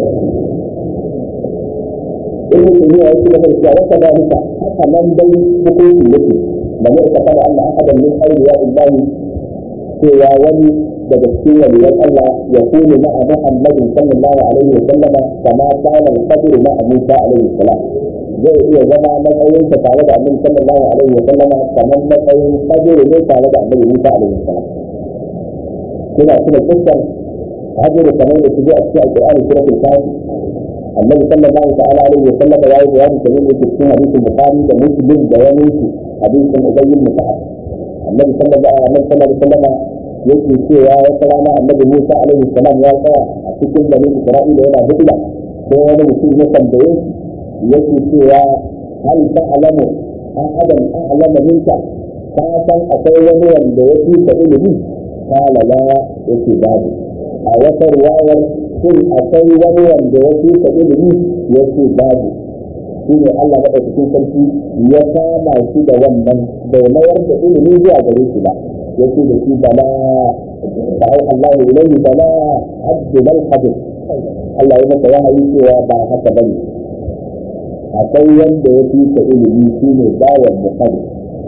in mutum ya yi da cewa wata dalika haka nan dai hukunci yake da mu ita kada Allah ahadan min awliya illahi cewa wani daga cikin waliyan Allah ya kunu ma'a Muhammadin sallallahu alaihi wa sallama kama kana al-qadru ma'a Musa alaihi salam zai iya zama matsayin sa tare da annabi sallallahu alaihi wa sallama kamar matsayin qadru ne tare da annabi Musa alaihi salam kuna tuna kissar hajjar kamar da shige a cikin alƙur'ani suratul kafi annabi sallallahu ta'ala alaihi wa sallam ya yi bayani kamar da cikin hadisin bukhari da muslim da wani su hadisin ubay ibn ka'ab annabi sallallahu alaihi wa sallam yake cewa wata rana annabi Musa alaihi salam ya tsaya a cikin bani Isra'ila yana hudda sai wani mutum ya tambaye shi yake cewa hal ta'lamu ahadan a'lama minka ka san akwai wani wanda ya fi ka ilimi kala la yake babu a wata riwayar shin akwai wani wanda ya fi ka ilimi yake babu shi ne Allah maɗaukakin sarki ya kama shi da wannan bai mayar da ilimi zuwa gare shi ba ya ce da shi bala ba ai Allah ya ilahi bala abdu bal hadir Allah ya masa wahayi cewa ba haka bane akwai wanda ya fi ka ilimi shi ne bawan muhammad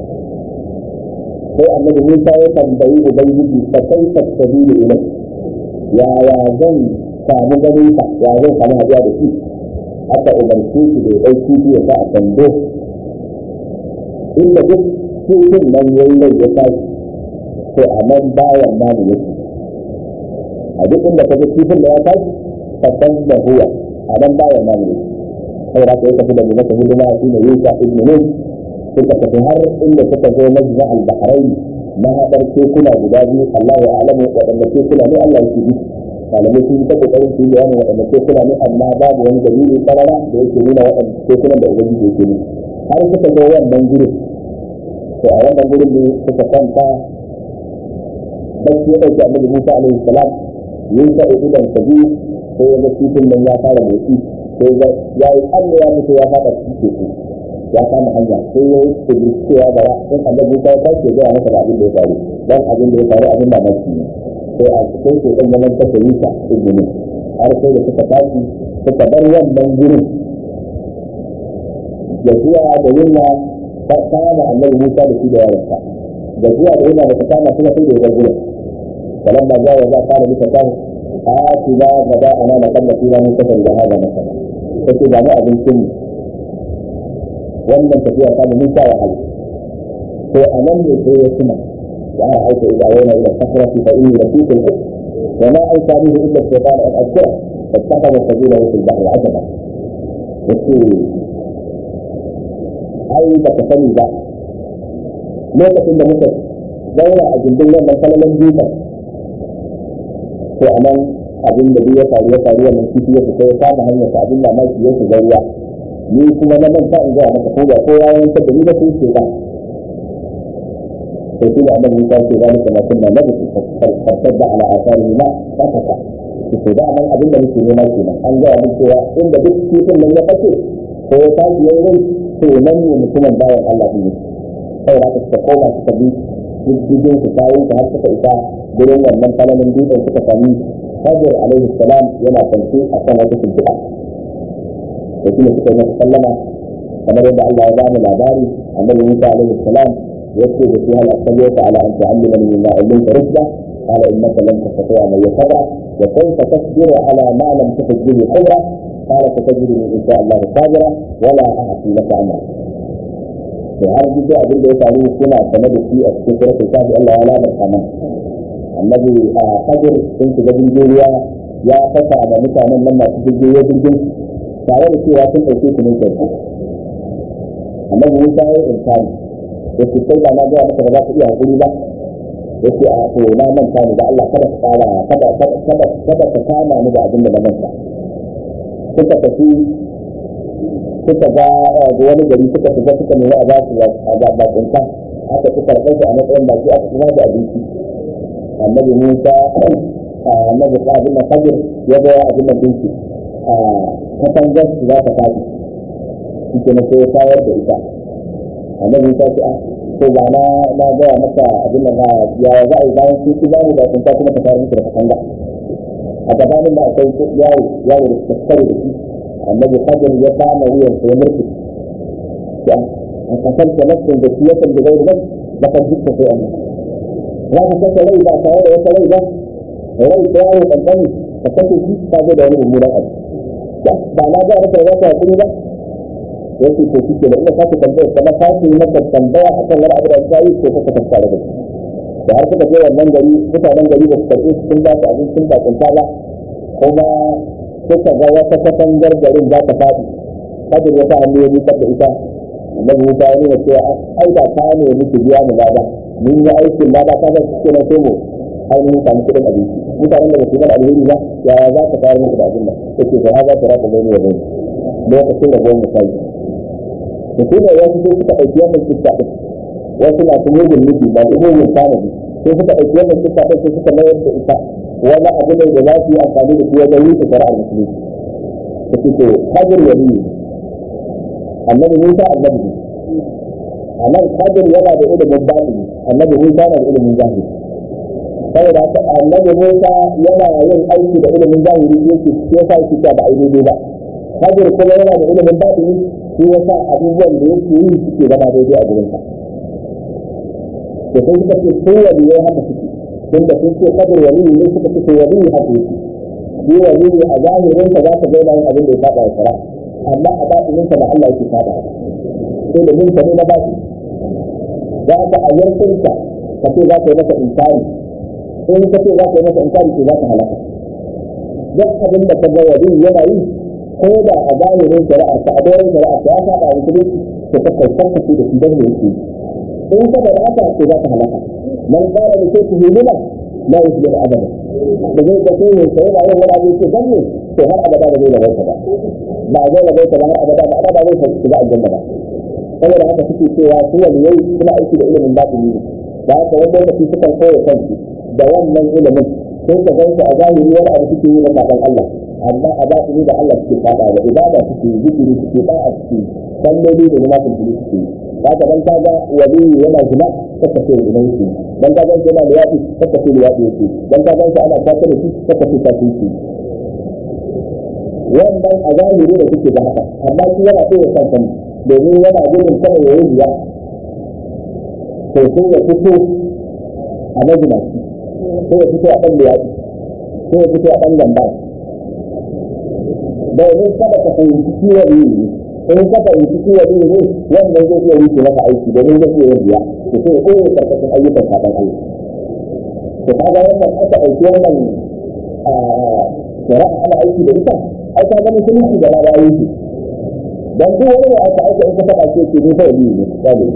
sai annabi Musa ya tambayi ubangiji fa kaifa sabilu ilai yaya zan samu ganin ka ya zan samu haɗuwa da shi aka umarce shi da ya ɗauki shi ya sa a kwando inda duk cikin nan ya yi rai ya tashi to a nan bayan namu yake a duk inda ka ga kifin da ya tashi ka san da huwa a nan bayan namu yake saboda ka yi tafi da mu masa hidima shi ne yusa ibn nun suka tafi har inda suka zo majma al-bahrain na haɗar tekuna guda biyu Allah ya alamu waɗanda tekuna ne Allah yake bi malamai sun ta kokarin su yi bayanin waɗanda tekuna ne amma babu wani dalili karara da yake nuna waɗanda tekunan da ubangiji yake ne har suka zo wannan gurin to a wannan gurin ne suka kwanta bacci ya ɗauki annabi Musa alaihi salam yin sa idan sa biyu sai ya ga titin nan ya fara motsi sai ya yi tsalle ya mutu ya faɗa cikin teku ya kama hanya sai ya yi tsibirin cewa bara in annabi Musa ya tashi ya gaya masa da abin da ya faru dan abin da ya faru abin mamaki ne sai a cikin su ɗan zaman kasa nisa izini har sai da suka tashi suka bar wannan gurin da zuwa da yunwa ta kama annabi Musa da shi da yawansa da zuwa da yunwa da ta kama suna sai da ya bar gurin فلما جاء وجاء قال لفتاه آتنا غداءنا لقد لقينا من سفر هذا مثلا فكي بعد أبن سن wannan tafiya ta mu nisa wa hali to a nan ne sai ya tuna ya aika ila yana ila sakrati fa inni lafiq al wa ma aika bihi illa shaytan an azkura fattakhadha sabila fi al-bahr ajaba yace ai ba ka sani ba lokacin da muka zauna a gindin wannan kalalan dutsen to a nan abin da ya faru ya faru wannan kifi ya fita ya kama hanyar sa abin mamaki ya shiga ruwa ni kuma na manta in gaya maka ko ba ko ya yanka da ni da sun ce ba to shi da annabi Musa ce zalika ma kunna nabi fartadda ala asari ma fakaka to da nan abin da muke nema kenan an gaya mun cewa inda duk kifin nan ya fashe ko ya tashi yayin rai to nan ne mutumin bayan Allah ne sai da suka koma suka bi diddigin su kayan su har suka isa gurin wannan falamin dutsen suka sami Hajjar alaihi salam yana kwance a kan wata shimfiɗa da shi ne suka yi masa sallama kamar yadda Allah ya ba mu labari annabi Musa alaihi salam ya ce da shi hal asaliyata ala an tu'allimani mimma ullimta rushda قال انك لن تستطيع من يتبع وكيف تصبر على ما لم تحد به خبره قال ستجدني ان شاء الله صابرا ولا اعصي لك امرا to har duk abin da ya faru suna sane da shi a cikin suratul kafi Allah ya labarta mana annabi a kadir sun shiga jirgin ruwa ya fasa da mutanen nan masu jirgin ruwa jirgin tare da cewa sun ɗauke su ne kyauta annabi Musa ya yi inkari ya ce sai ba na gaya maka ba za ka iya hakuri ba ya ce a to na manta ni da Allah kada ka kara kada kada kada ka kama ni da abin da na manta suka tafi suka ga wani gari suka shiga suka nemi a ba su a bakunta aka ci karɓar su a matsayin baki aka kuma da abinci annabi musa annabi abin da fajir ya ga abin da dinki a katangar su za ta tafi shi ke sai ya tayar da ita annabi musa ce a to ba na na gaya maka abin da na ya za a yi bayan sun ci zamu bakunta kuma ta tayar musu da katanga a gabanin da akwai yaro yaro da suka kare da shi النبي قدر يقام ويا في مركز قتلت نفسا ذكية بغير نفس لقد جئت في أمر هذا كيف ليلة فهذا ليس ليلة وليس يعني الأمن فكيف جئت فهذا له المراقبة بعد ما جاء مثلا ذاك يقول لا yake ko kike da ina ka ta tambaya kuma ka ce maka tambaya akan wani abu da sai ko ka tafka da da har suka je wannan gari mutanen gari da su karɓi sun ba su abin sun ba kunta ba kuma suka ga wata katangar garin za ta faɗi kadir ya sa hannu ya nufar da ita annabi Musa ya nuna cewa ai da ta ne miki biya mu lada mun yi aikin lada ka ga suke na sai mu ainihin samu kuɗin abinci mutanen da ba su yi alheri ba yaya za ka fara musu da abin nan yake da haza ta raka gani ya gani lokacin da gwamnati ta yi da su ne wasu sai suka ɗauki wannan kista ɗin wasu masu mugun nufi masu mugun tanadi sai suka ɗauki wannan kista ɗin sai suka mayar da ita wani abu ne da za su yi amfani da shi wajen yi ta shari'ar musulunci da su ce hajjar wali annabi Musa annabi ne a nan kadir yana da ilimin batini annabi Musa yana da ilimin zahiri saboda haka annabi Musa yana yin aiki da ilimin zahiri yake shi yasa yake cewa ba a yi daidai ba kadir kuma yana da ilimin batini shi yasa abubuwan da yake yi suke zama daidai a gurin sa to sai suka ce sun waliyai haka suke tunda sun ce kadir waliyi ne suka ce waliyi haka yake shi waliyi a zahirin sa za ka ga yin abin da ya saba wa shari'a amma a batinin sa da Allah yake saba sai da mun ne na baki za ka a yankinka ka ce za ka yi masa inkari in ka ce za ka yi masa inkari to za ka halaka duk abin da ka ga wali yana yi ko da a zahirin shari'ar ka a doron shari'ar ka ya saba wa musulunci to ka kai kanka ce da shi dan ne yake in ka da haka to za ka halaka man qala li shay'in lima la yusbihu abada da zai ka ce ne sai da yin wani abu ce dan ne to har abada ba zai rabaita ba ba zai rabaita ba har abada ba ba zai shiga aljanna ba saboda haka suke cewa su waliyai suna aiki da ilimin batini ne da haka wani lokaci sukan koya kansu da wannan ilimin sai ka gansu a zahiri wani abu suke yi na saban Allah amma a batini da Allah suke saba da ibada suke yi zikiri suke ba a suke salloli da zama suke suke yi haka dan kaga wali yana zina kaka ce ina yake dan ka gansu yana liyafi kaka ce liyafi yake dan ka gansu ana kwata da shi kaka ce kwata yake wannan a zahiri da suke da haka amma shi yana koya kansa ne domin yana gudun kada ya yi biya to sai ya fito a majina sai ya fito a ɗan liyaɗi sai ya fito a ɗan gamba domin kada ka fahimci ciwon yi ne in ka fahimci ciwon yi ne wannan zai iya yi maka aiki domin zai iya biya to sai ya koya karkashin ayyukan sabon Allah to kaga wannan aka ɗauki wannan shari'a ana aiki da ita ai ka ga musulunci gaba da ayyuki dan duk wani da aka aika in ka taba ce ke ni fa yi ne sabu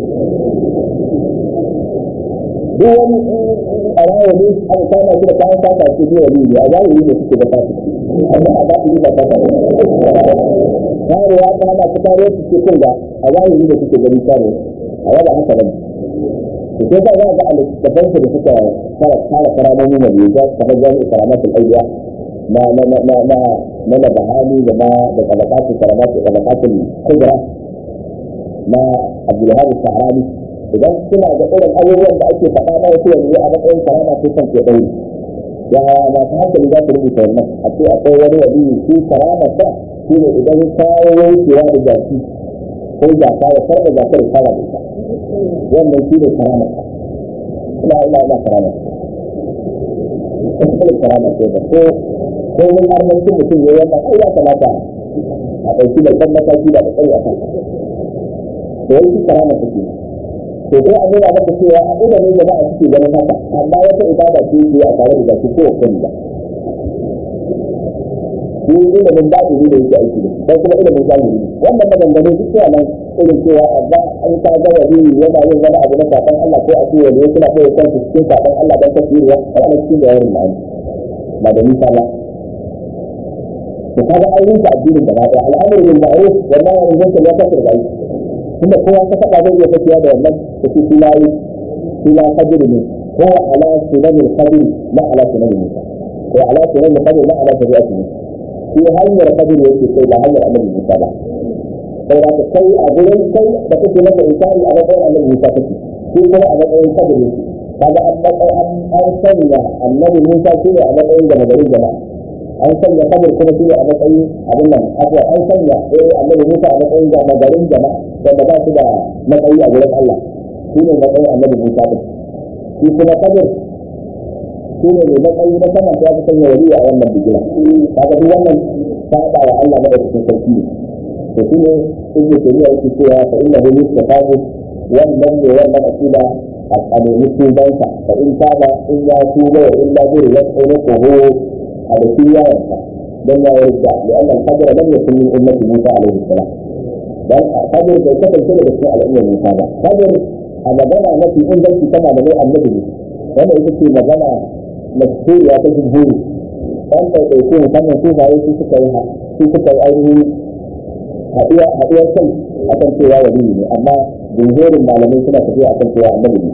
duk wani a rawa ne aka kama shi da kayan sata ce ni wali ne a zahiri ne suke da fasi amma a zahiri ba sata ne kare ya kama su kare su ce kun ga a zahiri da suke gani kare a wada haka bane to sai ka za ga a littattafan da suka fara fara karamomin waliya kamar jami'in karamatul ayya na na na na na na da bahani da na da tabakatu karamatu tabakatul kubra na Abdulhadi Sahrani idan suna da irin abubuwan da ake faɗa na wasu yanzu a matsayin karama sai kan ke ɗauri ya ba ta hankali za su rubuta wannan a ce akwai wani wali shi karama sa shi ne idan kawo yankewa da jaki ko jaka ya farda jakar kara da ita wannan shi ne karama sa ina ina ina karama sa karama ce da ko ko wani arzikin mutum ya yamma ai ya kamata a ɗauki da kan mataki da tsari a kan da yanki karama take to sai an nuna maka cewa a ina ne jama'a suke ganin haka amma wata ibada ce ke a tare da zaki ko kan ba shi ilimin baɗi ne da yake aiki da dan kuma ilimin zahiri wannan maganganu duk suna nan irin cewa amma an ka ga wani yana yin wani abu na saban Allah ko a ce wani suna koyar kansu cikin saban Allah dan tafsiriya a ranar cikin da yawan ma'ani ba da nisa ba to kaga an rinka addinin gaba daya al'amuru bil ma'ruf wa nahy anil munkar ya kasar da aiki tunda kowa ka faɗa zai iya tafiya da wannan da shi filayi fila kadir ne ko ala sunan kadir la ala sunan musa ko ala sunan kadir la ala shari'ati ne shi hanyar kadir yake kai ba hanyar annabi musa ba sai da kai a gurin kai da kake masa insani a matsayin annabi musa kake shi kuma a matsayin kadir yake kaga an matsayin an sanya annabi musa shi ne a matsayin da magarin jama'a an sanya kabir kuma shi a matsayin abin nan abuwa an sanya eh annabi Musa a matsayin da magarin jama'a wanda ba su da matsayi a gurin Allah shi ne matsayin annabi Musa din shi kuma kabir shi ne mai matsayi na sama ya fi sanya wali a wannan bigira kaga duk wannan saba wa Allah madaukakin sarki ne to shi ne ibn Taymiyyah yake cewa fa innahu yustafabu wannan ne wannan akida a nemi tubansa fa in taba in ya tuba wa illa zuri ya tsoro ko هذا في يارسة لما يرجع لأن القدر لم يكن من أمة موسى عليه السلام بل قدر في كتب كده بسماء الأمة موسى قدر أنا بنى نفي إن بيت كما بني النبي وأنا إذا في مجانا مشهور يا تجمهور فأنت يكون كما شوف عليه في سكرها في سكر أيه هدية هدية شيء أكن سوى وليه أما جمهور المعلمين كنا تفيا أكن سوى النبي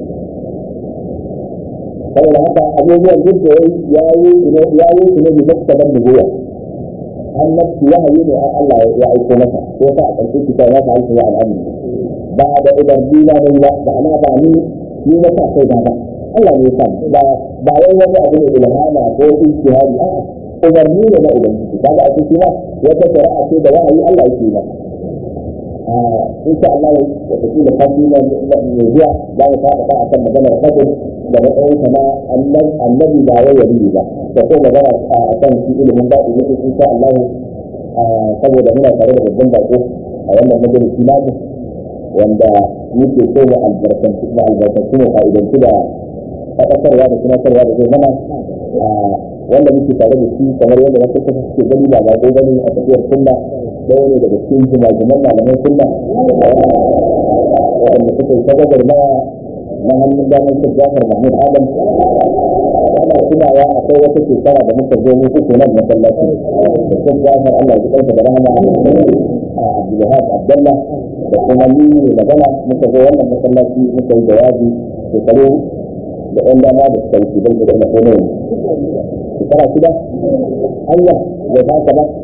saboda haka abubuwan duk da ya yi ya yi su ne bi maktaban nubuwa annabci wahayi ne an Allah ya aiko masa ko sa a ƙarshe kitab ya ta alfi wa al'amri ba da umarni na dai ba da ana ba ni ni na sa kai ba Allah ne ya sa ba ba wai wani abu ne ilhama ko ijtihadi a'a umarni ne na ubangiji kaga a cikin ma wata shari'a ce da wahayi Allah yake ba in sha Allah ya tafi da kafi na mai zuwa za mu fara ta akan maganar fadin da matsayin kama annabi ba wai yari ba da ko magana a kan shi ilimin ba in in sha Allah saboda muna tare da babban bako a wannan majalisi namu wanda muke so mu albarkanci mu albarkanci mu fa'idanci da faɗakarwa da tunatarwa da zai mana wanda muke tare da shi kamar yadda wasu kusa suke gani ba ba gani a tafiyar sunna ɗaya ne daga cikin jimajiman malaman sunna waɗanda suka yi sagabar na na hannun damar shi jafar mahmud adam ana tunawa akwai wata shekara da muka zo mu uku nan masallaci da shi jafar allah ya kansa da rahama a abdulhaq abdallah da kuma ni ne magana muka zo wannan masallaci muka yi jawabi shekaru da ɗan dama da suka wuce don da kuma ne shekara shida hanya ya ba ka ba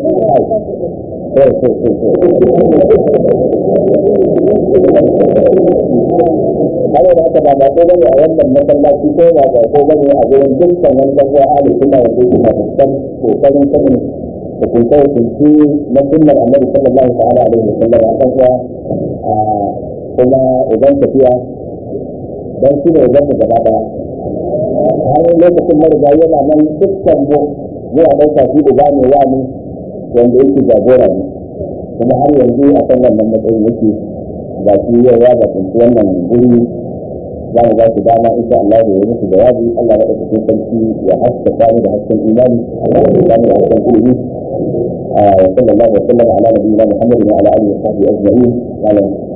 Kawai da aka ba ba ko bane a wannan masallaci ko ba ba ko bane a gurin dukkan wani ɗan uwa ahli sunna wanda yake na fuskan kokarin sanin da kunce kunce na sunnar annabi sallallahu ta'ala alaihi wa sallam a kan uwa kuma uban tafiya dan shi ne uban mu gaba daya har lokacin mariga yana nan dukkan mu zuwa ɗauka shi uba ne wa mu wanda yake jagora ne kuma har yanzu a kan wannan matsayin yake ga shi yau ya zaɓi wannan guri za mu ba su dama insha Allah da ya musu jawabi Allah ya ɗauka cikin sarki ya haska sani da hasken imani Allah ya sani da hasken ilimi وصلى الله وسلم على نبينا محمد وعلى اله وصحبه اجمعين قال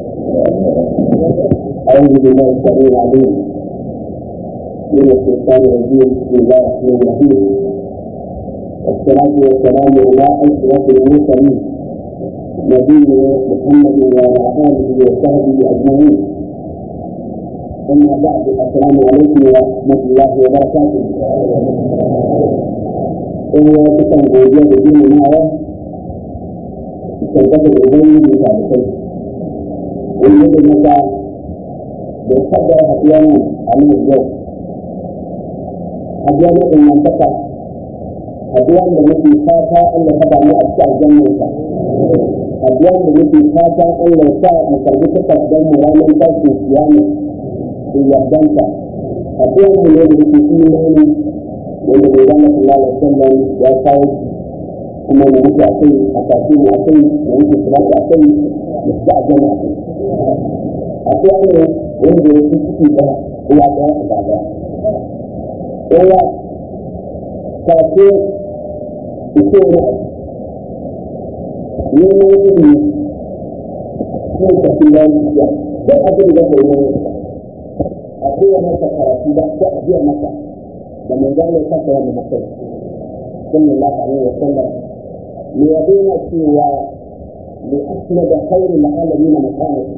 اعوذ بالله السميع العليم من الشيطان الرجيم بسم الله الرحمن الرحيم والصلاة والسلام على أشرف المرسلين نبينا محمد وعلى آله وصحبه أجمعين أما بعد السلام عليكم ورحمة الله وبركاته إن كتب وجود الدين معه كتب الأبي بتعرفين ويجب متى بيقدر أحيانا عن الجو أحيانا المنطقة أدوان da muke fata Allah ta damu a cikin aljannarsa abuwan da muke fata Allah ya sa mu karbi takardar mu ranar tashin kiyama da yardanta abuwan mu ne da muke imani wanda bai zama sallallahu alaihi wasallam ya kawo kuma da muke akai a tafi mu akai da muke salatu akai da su aljanna akai abuwan ne wanda ya fi ciki da uwa ɗaya a gaba ɗaya kafin ita ne neman ilimi ko tafi lafiya duk abin da kai ne a biya masa karatu ba ko a biya masa da mai gane kasa wani mutum sallallahu alaihi wa sallam ne ya daina cewa li asna da khairu alamin makanati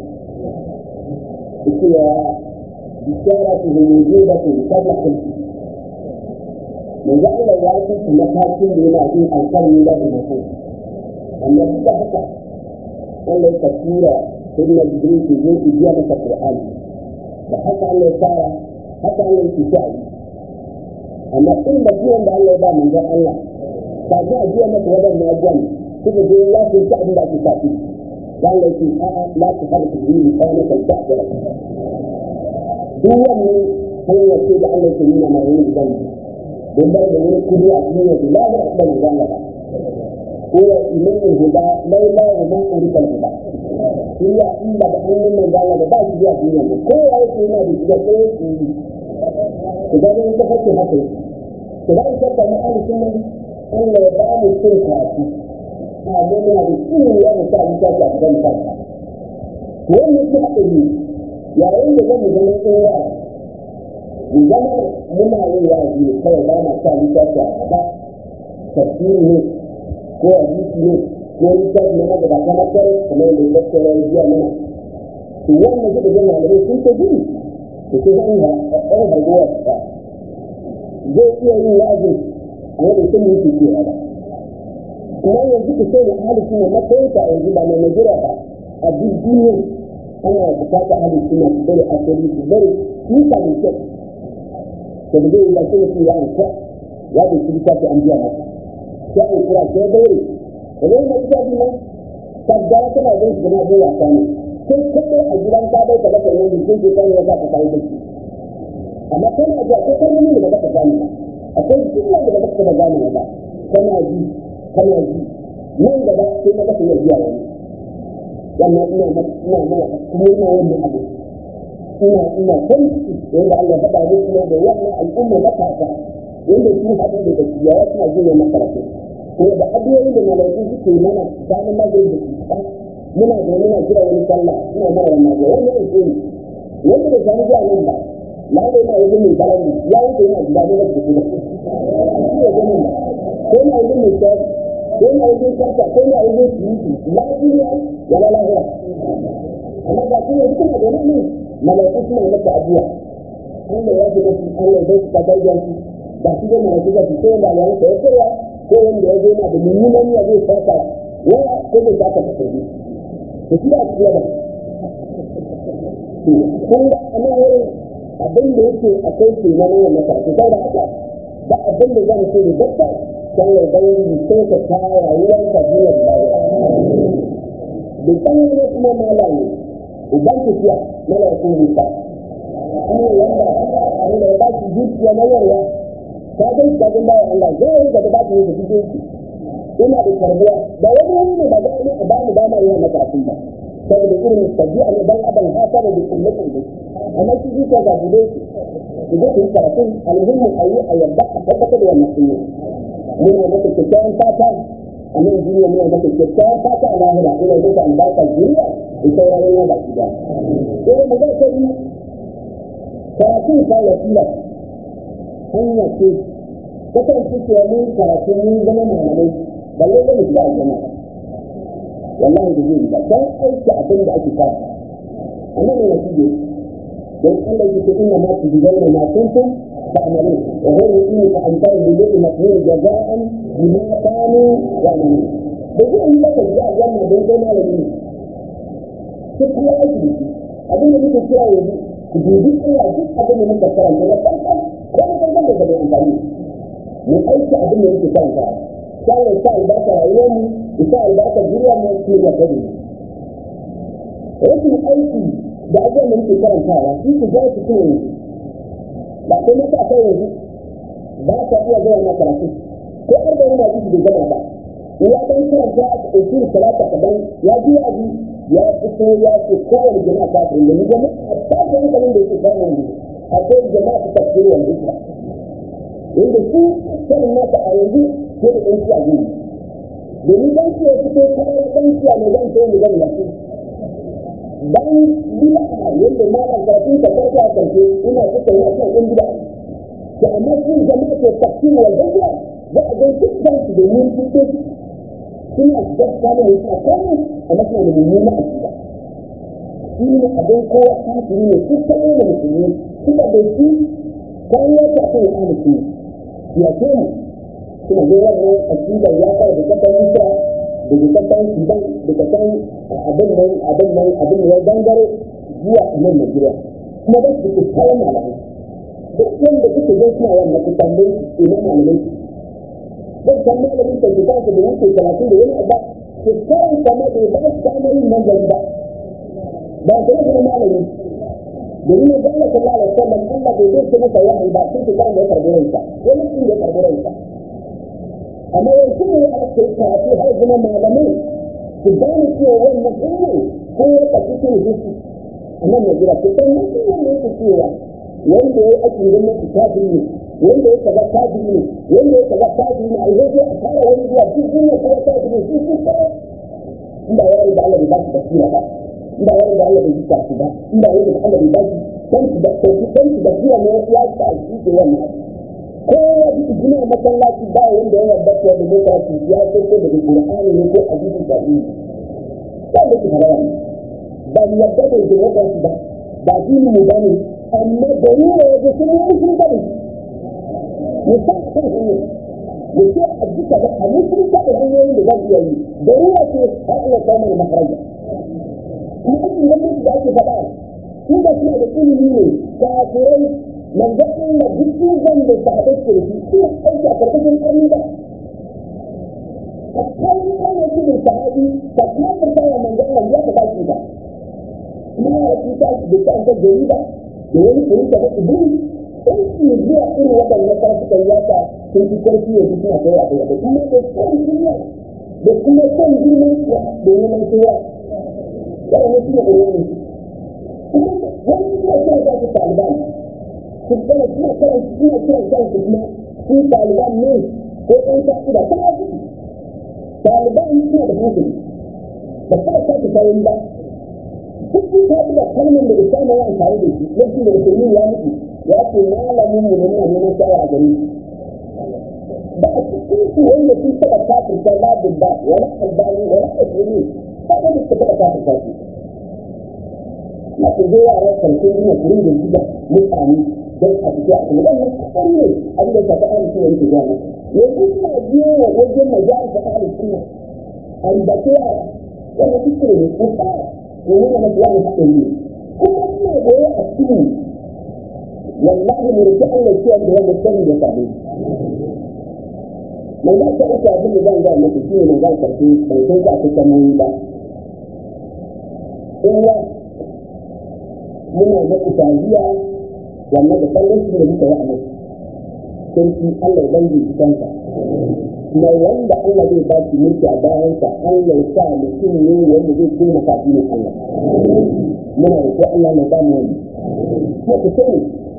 cewa bisharatuhu mujibatu qabla khalqi manzo Allah ya kasu matakin da yana yin alƙalmi da mutum amma duk da haka Allah ya tura sunna jibril ke zo ki biya masa qur'ani da haka Allah ya fara haka Allah ya tsaya amma in da biyan da Allah ya ba manzo Allah ba za a biya masa wadannan abubuwan kuma da ya ce ta abin da ake tafi dan Allah ya ce a'a la ta harfi bihi kana kan ta'dara duk wannan hanyar ce da Allah ya nuna mai yin gidan don bai da wani kudi a cikin yanzu la ya da manzo Allah ba هو إمام الهدى لولا وما أريد الهدى هي إلا بأن من قال لك بعد جاء في يوم كل آية فيما بيجي كل إذا أنت فكر حتى إذا أنت كما أهل السنة أن يبقى السنة كافي هذا من هذه السنة يوم الساعة الساعة أفضل الساعة وين يجب أن يا إيه يجب أن يكون zama muna yin yaji kawai ba na sa littafi a gaba tafsiri ne ko a jiki ne ko littafi na magaba ta makar kamar da ya tsara ya biya mana to wannan suka ga malamai sun ta gudu to sai zan ga ɗan harguwar ta zai iya yin yaji a yadda sun yi cewa ba kuma yanzu ku ce da ahli sunna matsayin ta yanzu ba na Najeriya ba a duk duniya ana bukatar ahli sunna su bari asali su bari su sami kyau da da zai yi ba sai mutum ya ankura ya bai shi littafi an biya masa ya ankura sai ya daure da zai na littafi nan kaddara tana zai shi na zai wasa ne sai kaɗai a gidan ka bai ka baka yanzu sun ce kan ya sa ka kayi da shi amma kana ji akwai kalmomi da baka gane ba akwai jumla da baka taba gane ba kana ji kana ji nan gaba sai ka baka iya biya wani wannan ina ma ina ma kuma ina wannan abu ina ina san yanda Allah faɗa mu kuma da wannan al'umma matasa yanda su haɗu da gaskiya ya suna jin wannan karatu kuma da abubuwan da malaiku suke mana tsakanin magana da cuta muna da muna jira wani sallah ina mara wannan abu wannan yake wanda da sami zuwa nan ba na da yana wajen mai balani ya wuce yana gida ne da kuma ko na wajen mai sayar ko na wajen karta ko na wajen siyiti lafiya ya la lafiya amma ga shi ne suna da nan malaiku suna masa addu'a Allah ya ce musu Allah ya su kadar da su ba su da malaiku da su sai da ya masa ya koya ko wanda ya zo na da mummunan ya zai saka waya ko da ta ka tafi to shi da su da kun ga anan wurin abin da yake akwai ke na nan na karfi sai da haka ba abin da zan ce da dabba dan ya bayyana sai ka ta rayuwar ka duniyar lahira da kan ne kuma malami idan ku fiya malaiku ne ta amma wanda wanda ya ba shi zuciya na yarwa ta ga da ga bayan Allah zai yi da ba shi da cikin ina da karbiya da wani wani ne ba da ni a ba mu dama yawan na karfin ba saboda irin tabi'a ne dan adam haka da kullatin da amma shi ji ka ga bude shi idan kun karatun alhimmin ayi a yadda a tabbatar da wannan sunna muna maka kyakkyawan fata a nan duniya muna maka kyakkyawan fata a lahira ina maka albarka duniya da sauraron ya baki da sai mu ga sai karatun sa wasila hanya ce kasance cewa mun karatu mun zama malamai balle da mu shiga aljanna wallahi da zai ba dan aiki abin da ake fara annan ne nake don Allah yake inna ma tujzauna ma kuntum ta'malun wa ghayru inni fa antaru bi lillahi maqdur jaza'an bima kanu ya'malun da zai yi maka ji aljanna don kai malami ne sai kuma aiki abin da muke kira yanzu ku dubi Allah duk abin da muka karanta na farko ko na farko da zai amfani mu aiki abin da muke karanta sai ya sa albarka rayuwar mu isa albarka duniya mu shi ya gani rashin aiki da abubuwan da muke karantawa shi ku ja su kuma yanzu ba kai mata a kai yanzu ba ka iya zuwa na karatu ko har da yana jiki da gama ba ya dan karanta a ɗauki da talata kadan ya ji ya ji ya fito ya ce kowane jama'a ta fi da ni jama'a a tafi hankalin da yake samun yanzu akwai jama'a ta tafsiri wanda ita inda su sanin nasa a yanzu ko da ɗan ciya gini domin ɗan ciya fito kawai ɗan ciya mai zan so mu zan lafi bayan bila a yadda malam karatun ka farko a karshe ina suka yi a kan ɗan gida to amma sun jama'a ke tafsiri wa jami'a za a ga duk da su domin fito suna gaska da wasu a kawai amma suna da mummuna a gida shi ne abin kowa kafiri ne su kaɗai da musulmi suka da shi kan yadda aka yi ahalin ya ce mu suna zai wannan akidar ya fara da kasar Isra da da kasar Sudan da kasar abin nan abin nan abin da ya dangare zuwa nan Najeriya kuma ba su da kayan malamai duk wanda kuke zai suna wannan ku tambayi ina malamai zai san malamin da kuka da wuce talatin da wani abba ke kawai kama da ba su damar yin manzari ba ba su rasa malami domin ya zama sallallahu alaihi wasallam Allah bai zai masa wahayi ba sai ka da ya karbi ransa wani sun ya karbi ransa amma yanzu ne a kai karatu har zama malamai su gane cewa wannan ilmi ko ya kaci cikin zuci amma na jira ko san nan sun ne yake cewa wanda ya yi aikin gwamnati kafiri ne wanda ya kaza kafiri ne wanda ya kaza kafiri ne a yanzu a fara wani zuwa duk duniya kuma kafiri su su kawai inda ya da Allah bai ba shi basira ba inda ya da Allah bai jika su ba inda ya da Allah bai ba shi dan su da su dan su da kira ne ya sa shi ke wannan ko ya ji gina masallaci ba wanda ya yarda cewa da lokaci ya ce ko da Qur'ani ne ko hadisi da ni ba da ki fara ba ni yarda da lokaci ba ba dini mu bane amma da ni ne ya sun yi sun bane ne sa kan shi da ke a duka da a mutum ta da hanyoyin da zan iya yi da ruwa ce har iya samun makaraja kuma aikin gwamnati da ake faɗa su da suna da ilimi ne kafirai manzon Allah duk zan da sahabai ke da shi suna aiki a karkashin ƙarni ba a kan ana cikin sahabi ka kafin kawo manzon Allah ya ka baki ba kuma ya ci ta da ta ga jarida da wani kuri ta da iblis in su zuwa irin waɗannan karfukan yaka sun fi karfi yanzu suna kai a kai a kai kuma da son duniya da kuma son girman kuwa da neman kowa waɗannan suna da wani kuma wani suna kira za su taliban su kana suna kiran suna kiran kansu kuma su taliban ne ko ɗan ta'ida kuma su taliban suna da hankali ba kuma ta fi kayan ba duk su ta da kalmar da isa na amfani da shi lokacin da musulmi ya mutu ya ce malamin mu da muna neman shawara a gare shi ba a cikin su wanda sun taɓa kafirta labin ba wani albani wani asiri ba da suka taɓa kafirta su na ku zo yara karshen duniya ku rinda gida mutane don a fito a kuma wannan kasan ne abin da ta faɗa mutum yake gaya maka yanzu suna biyo wa wajen majalis da ahli sunna albace yara wannan kuskure ne ko tsara domin na mafi wani haɗin ne kuma suna goye a cikin wallahi mu rufe Allah ciyar da wanda sani da sabi mai za ta uku abin da zan gaya maka shi ne mai za karfi bai san ka fi samoyi ba in muna da itaziya wannan da kallon shi da muka yi a nan sarki Allah ya dangi kansa mai wanda Allah zai ba shi mulki a bayansa Allah ya sa mutum ne wanda zai kuma kafi ne Allah muna da ko Allah na ba mu wani ko ku sani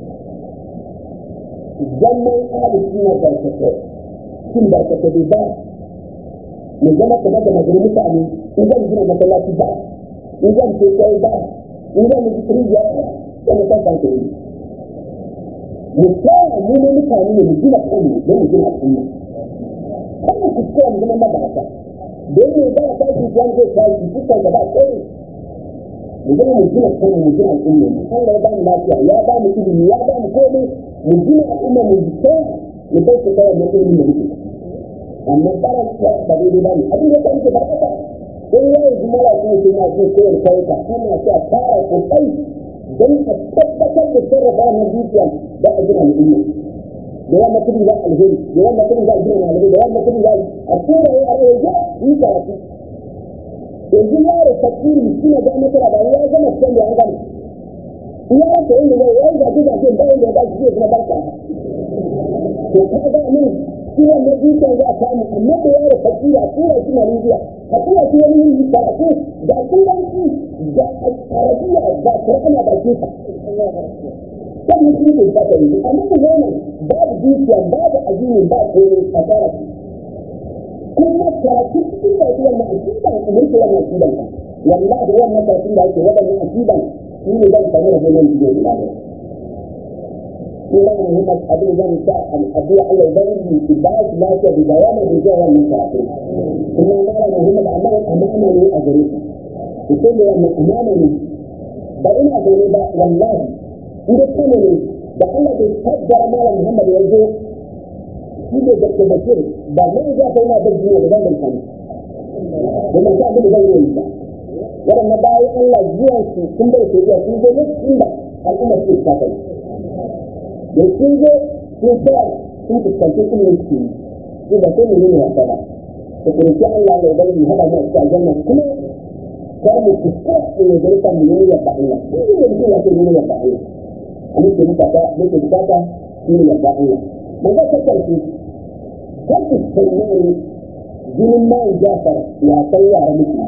zaman ahli suna barkata shin barkata bai ba mu zama kamar da magana mutane in zan gina masallaci ba in zan ce kai ba in zan yi rijiya ba wanda kan kanka yi mu tsaya mu ne mutane ne mu gina kanmu don mu gina al'umma wannan kuskure mu zama mabarata don me ba ta shi kuwan zai tashi dukkan da ba kai mu zama mu gina kanmu mu gina al'umma mu Allah ya ba mu lafiya ya ba mu ilimi ya ba mu komai mu gina al'umma mu tsaya mu bai su kawai na ilimi da muke amma baran ba daidai ba ne abin da kai ke barkata in yayi jumala ko sai na ce ko da kai ka ana so a fara kokari don a tabbatar da sarrafa wannan dukiya da a gina al'umma da yamma kudi za alheri da yamma kudi za gina malamai da yamma kudi za a tura ya are ya yi karatu yanzu yaro fakiri suna ga masara ba ya zama can da an gama ya rasa inda zai yayi gaji gaji da inda ya zai kuma barka to ka ga min ciwon na dukiya za a samu amma da yaro fakiri a tura shi Malaysia a tura shi wani yin karatu da turanci da arabiya da Qur'ani da kisa wannan shi ne ba ta yi amma da wannan babu dukiya babu addini ba komai a tsara kuma karatu cikin da shi wannan akida ne mun ce wannan akidan ka wallahi wannan karatu da ake wadannan akidan shi ne zan samu da wannan bidiyo da ba ko da Muhammad abin zan sa addu'a Allah ya yi ki ba shi lafiya da dawama da zuwa wannan karatu kuma mala Muhammad amma amana ne a gare ku ko da wannan amana ne ba ina gani ba wallahi inda kane ne da Allah bai kaddara mala Muhammad ya zo shi ne da Bashir ba mai za ka yana da jiya da zan sani da mai sa da zan yi ba waɗannan bayan Allah zuwan su sun bai ke iya sun zo lokacin da al'ummar su ta kai da sun zo sun tsaya sun fuskanci ilimin su su ba sai mu yi wasa ba da kurki Allah mai bari hada mu a cikin aljanna kuma kar mu fuskar da ya zarta mu yi yadda Allah shi ne da mutum ya ce yi yadda Allah a nake bukata nake bukata shi ne yadda Allah man ga ta karfi kar ku tsammani jinin man jafar ya san yara miki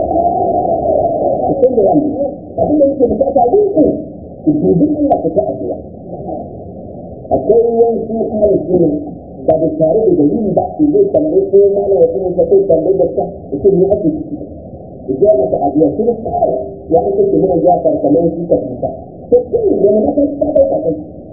ku san da wannan abin da yake bukata wuku ku dubi Allah ku ta addu'a akwai yanki ahalin ne ba da tare da dalili ba su zai tambayi ko mana ya kuma ta kai tambayi da ta ita ne ake ciki idan mata abu ya kuma tsara ya ake ce mana ya farkamar su ta fita to kun da na kai ta kai kai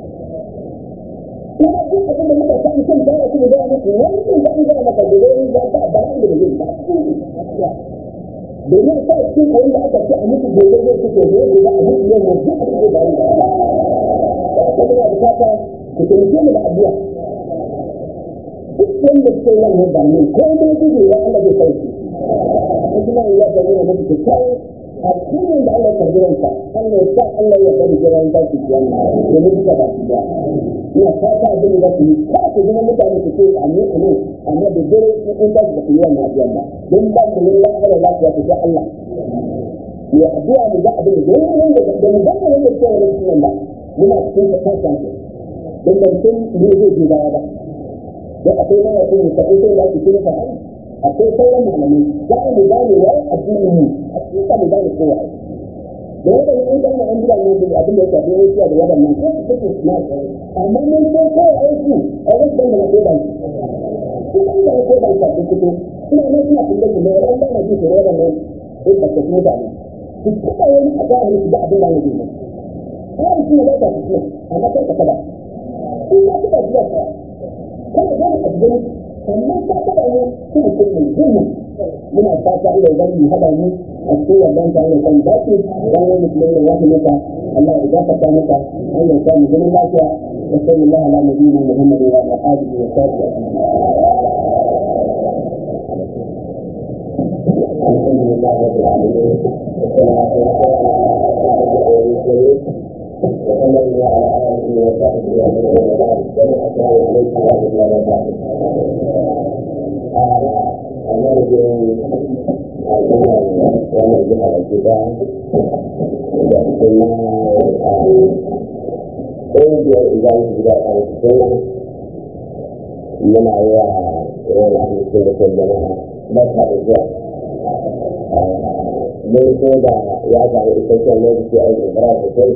kuma kun abin da muka san kan fara kuma da muku wani kun da ga maka da wani ya ta ba da da zai ba domin sa cikin koyon da aka ce a mutu gobe zai fito gobe da a mutu yau yanzu a cikin da wani da ya ba. Kuma ya bukata ku taimake mu da addu'a duk wanda suke wannan bani ko ma gudu ya Allah zai kai shi kuma ya ga ne mutu kyau a cikin da Allah ta jiranka Allah ya sa Allah ya bari jiran da shi yana da mutu da ba ya ina fata abin da ku ka ku zama mutane ku ce amin amin amma da dare in ba ku yi wannan abin ba don ba ku yin lafiya da lafiya ku ga Allah ya addu'a mu ga abin da yayin da da mu ga wannan cewa ne sunan ba muna cikin ta kasa don ban san me zai ji baya ba da akwai mana kuma ta ita da ake kira fara akwai sauran malamai za mu gane wai addini mu a cikin ka mu gane kowa da wanda ne an gane an jira ne da abin da ya shafi wani da wadannan ko su take na amma mun san kowa aiki a wasu da na kowa shi kan da ko ban ta fito ina ne ina tunda da ran da na ji da wadannan ko ba ta kuma da ni su kuma wani a ga ni da abin da ne ne har shi ne da ta fito amma kai ka kada in ka kada jiya ka kada ga ka gani sannan ka kada ne su mutum ne jinni muna fata ila idan mu hada mu a cikin wannan ta ne kan dace dan wani mutum ne wani maka Allah ya gafarta maka Allah ya sa mu gani lafiya wa sallallahu ala nabiyina Muhammad wa ala alihi wa sahbihi الحمد لله رب العالمين والصلاة والسلام على المرسلين وصلى الله على آله وصحبه أجمعين وبعد السلام عليكم ورحمة الله وبركاته. أرجو ونرجع الكتاب ثم أرجع إذا وجد السنة من أيها أهل السنة والجماعة مذهب الجهل mun so da ya samu isasshen lokaci a ibrahim sosai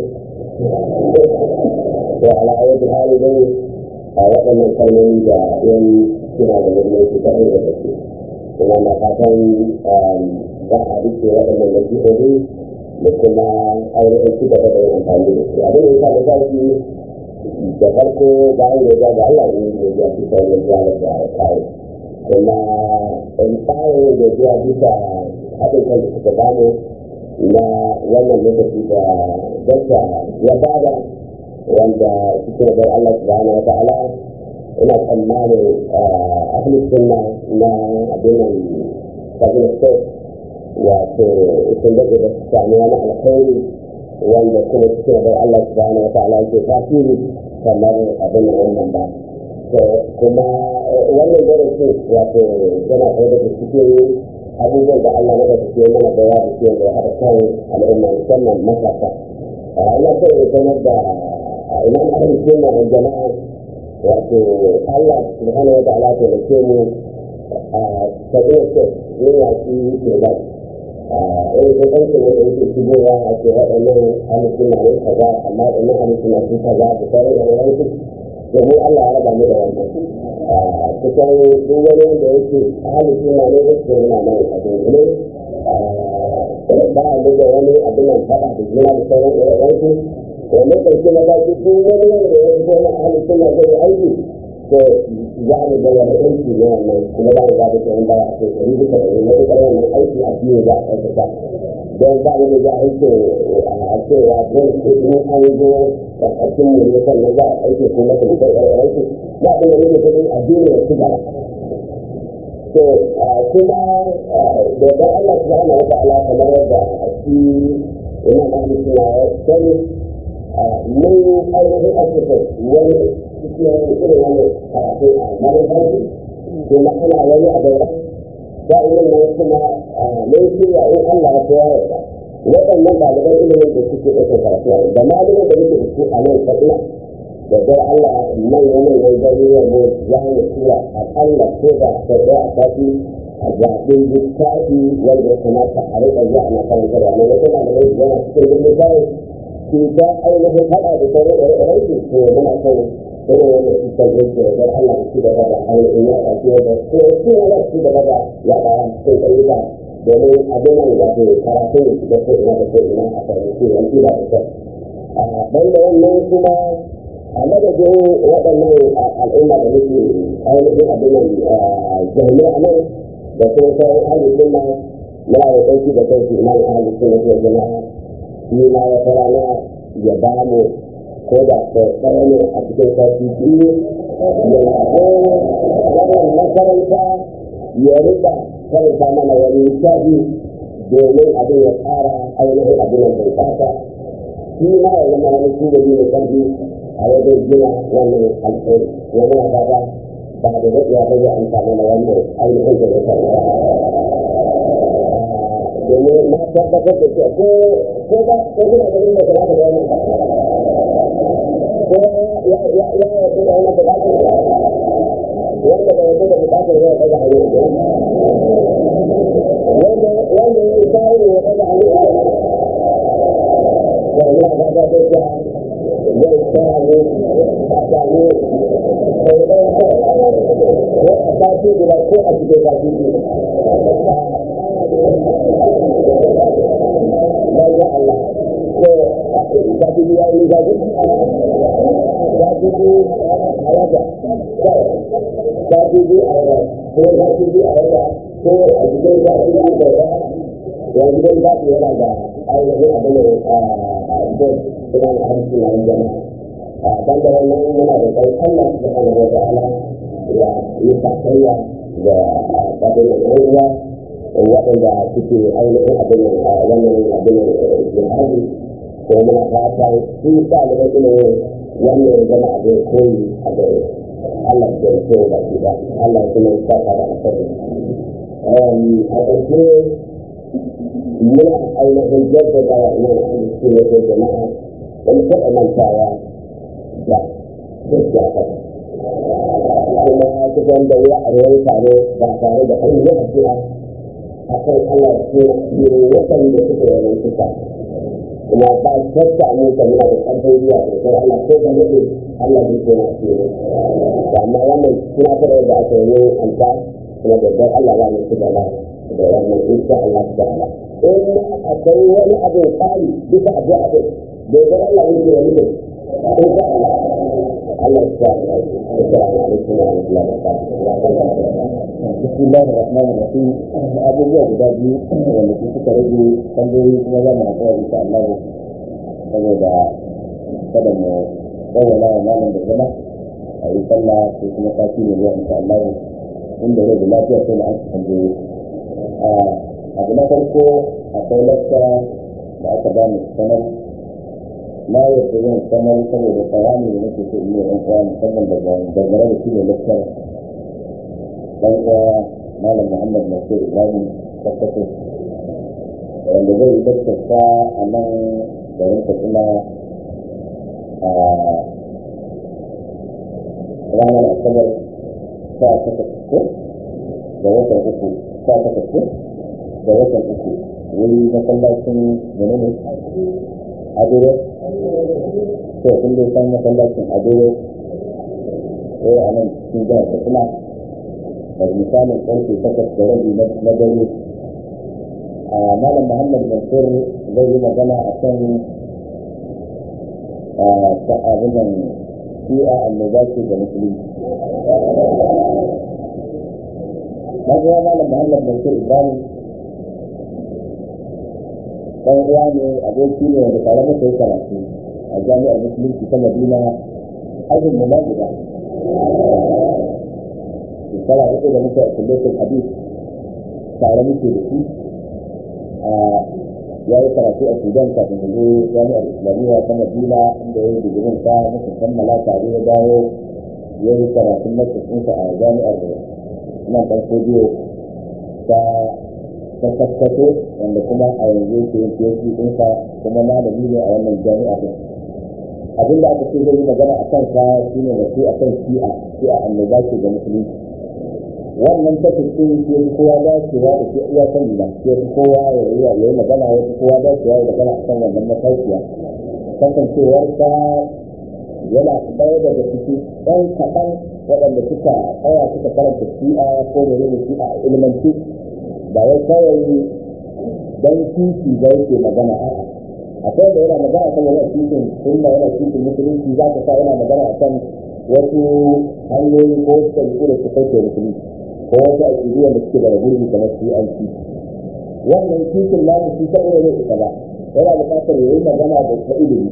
da ala'ayyar hali dai a waɗannan kalmomi da yan suna da muhimmanci ta ɗaya da gaske kuma na fatan za a rike waɗannan nasihohi da kuma ainihin ci gaba da yin amfani da su abin da ya sa da zafi da farko bayan da ya ga Allah ne ya ya fi sauran jalar da kare kuma in tsarin da ya bisa haɗin kan da suka gano na wannan lokaci da dakta ya bada wanda cikin da Allah subhanahu wa ta'ala ina tsammanin ahlus sunna na abinan kabin state wato sun daɗe da su sami wani alkhairi wanda kuma cikin da Allah subhanahu wa ta'ala ke tasiri kamar abin wannan ba kuma wannan darasin wato yana ɗaya daga cikin abubuwan da Allah maka cikin mana da yawa cikin da ya haɗa kan al'umma musamman matasa. Ina so in sanar da imam ahli sunna wal jama'a wato Allah subhanahu wa ta'ala ta lake mu a tabiya ce ne ya ci ke ba. Eh ko kan ne da yake shigowa a ce waɗannan ahli sunna ne kaza amma waɗannan ahli sunna su kaza da sauran da wani domin Allah ya raba mu da wannan. kusan duk wani wanda yake ahli suna ne da su yana mai abin ne ba a da wani abin nan fada da juna da sauran ɗaya wanda ƙarshe na baki duk wani wanda ya fito na ahli suna zai aiki to za mu ga wani aiki ne wannan kuma ba mu ga da tsohon baya a kai ɗari duka ɗari na duka wannan aiki a biyu za a aikata don ba mu da aiki a cewa don in an zo da ƙarshen mu ne sannan za a aiki kuma da mutum ɗaya aiki ba da wani mutum a duniya su ba to kuma da ga Allah subhanahu wa ta'ala kamar yadda shi ina da ni suna sani mun ainihin asusa wani cikin irin wani karatu a manufarsu kuma ana wani abu da irin nan kuma mun shirya in Allah ya koya yarda waɗannan ɗaliban ilimin da suke ɗauka karatu da malamin da muke da su a nan kaɗina da dai Allah manyan manyan garuruwan mu za mu tura aƙalla ko da sau ɗaya a sati a zaɓin littafi wanda ya kamata a riƙa zuwa ana karantarwa ne wata na da rai yana cikin birnin kawai ke ta ainihin haɗa da sauran ɗaya su to muna son irin wannan cutar zai ce da Allah ya ci gaba da ainihin ya ɗauki wanda ko su ne za su ci gaba da yaɗa cikin ƙauyuka domin abin nan da ke karatun da ko ina da ko ina a fahimci yanzu da kyau. Banda wannan kuma a madadin waɗannan al'umma da muke ainihin abin nan jami'a nan da kuma sauran ahalin sunna muna da ɗauki da kansu imam ahalin sunna ko jama'a shi ma wata rana ya ba mu ko da ɗaya ne a cikin sati biyu wannan makaranta ya rika karanta mana wani shafi domin abin ya tsara ainihin abin da bai fata shi ma ya zama wani tubali mai ƙarfi a wajen gina wannan alkhairi wani na fata ba da daɗewa ba zai amfani da wannan ainihin da ya karɓa domin na tabbatar da cewa ko ko ba ko kuna ganin da kuma da wannan ko ya ya ya ya yarda da wannan bukatar wanda bai yarda da bukatar ya ɗaga hannu wanda wanda ya isa ne ya ɗaga hannu da ina ga da ta zai tsaya ne a sami sai ɗaya ko a sati guda ko a cikin sati biyu Baik Allah. So, satu dia ini satu. Satu dia ada. Satu dia ada. So, satu dia ada. So, juga satu dia ada. Yang juga satu dia ada. Ayah ini ada ni. So, dengan harus dengan jemaah. Dan dalam ini mana ada kait Allah Subhanahu Wa Taala. Ya, ini tak saya. Ya, tapi Allah waɗanda suke ainihin abin wannan abin jihadi ko muna fatan su ɗaliban ilimin wannan ya zama abin koyi a gare Allah ya rike da shi ba Allah ya kuma saka da asali a ƙarshe muna ainihin jaddada wa imam ahmad su ne ko jama'a da mu taɓa mantawa da gaskiya ta kuma kusan da ya a ruwan tare ba tare da an yi addu'a akan Allah ko yiro waɗanda suka yi suka kuma ba shakka ne ka muna da ƙarfin zuwa da Allah ko da yake Allah zai koma a cikin amma wannan suna fara da aka yi anta kuma da dan Allah za mu ci gaba da wannan insha Allah ta'ala in akwai wani abu tsari bisa abu abu da dan Allah zai koma mu insha Allah Allah ya sa assalamu alaikum wa rahmatullahi wa barakatuh بسم الله الرحمن الرحيم abubuwa guda biyu wanda su suka rage tambayoyi kuma za mu haɗuwa insha Allah saboda kada mu bayyana wa malam da zama a yi sallah ko kuma sati ne zuwa insha Allah inda rai da lafiya sai na an tambayoyi abu na farko akwai lakka da aka ba mu sanar na yadda zan sanar saboda tsarani da nake so in yi ɗan uwa musamman daga dangane da shi ne lakkar dan uwa malam muhammad nasir ibrahim tabbatar wanda zai yi daktarsa a nan garin katsina a ranar asabar sa takwas ko da watan uku sa takwas ko da watan uku wuri masallacin menene adoro to kun dai san masallacin adoro ko a nan cikin jihar katsina da misalin karfe takwas da rabi na dare a malam muhammad mansur zai yi magana a kan abin nan shi'a annoba ce da musulunci na ga malam muhammad mansur ibrahim dan uwa ne aboki ne wanda tare muka yi karatu a jami'ar musulunci ta madina ajin mu na guda shekara uku da muka a kullum hadis tare muke da shi ya yi karatu a sudan kafin da zo jami'ar islamiyya ta madina inda ya yi digirin sa muka kammala tare ya dawo ya yi karatun masasinsa a jami'ar nan ɗan kodiyo ta ta kaskato wanda kuma a yanzu ke yin PhD ɗinsa kuma malami ne a wannan jami'a ɗin abinda aka ce zai yi magana a kan sa shine wasu a kan shi'a shi'a annoba ce ga musulunci wannan tafi ɗin ke fi kowa dacewa da ke iya sani ba ke fi kowa ya yi ya yi magana ya fi kowa dacewa ya magana a kan wannan matashiya kasancewar ta yana ɗaya daga ciki ɗan kaɗan waɗanda suka tsaya suka karanta shi'a ko da ne shi'a a ilmanci ba wai kawai dan titi ba yake magana a'a akwai da yana magana kan yana titin sunna yana titin musulunci za ka sa yana magana a kan wasu hanyoyi ko wasu ɗabi'u da suka kai musulunci ko wasu aƙidu da suke da gurbi kamar su an ci wannan titin namu shi kaɗai ne ita ba yana buƙatar ya yi magana da ta ilimi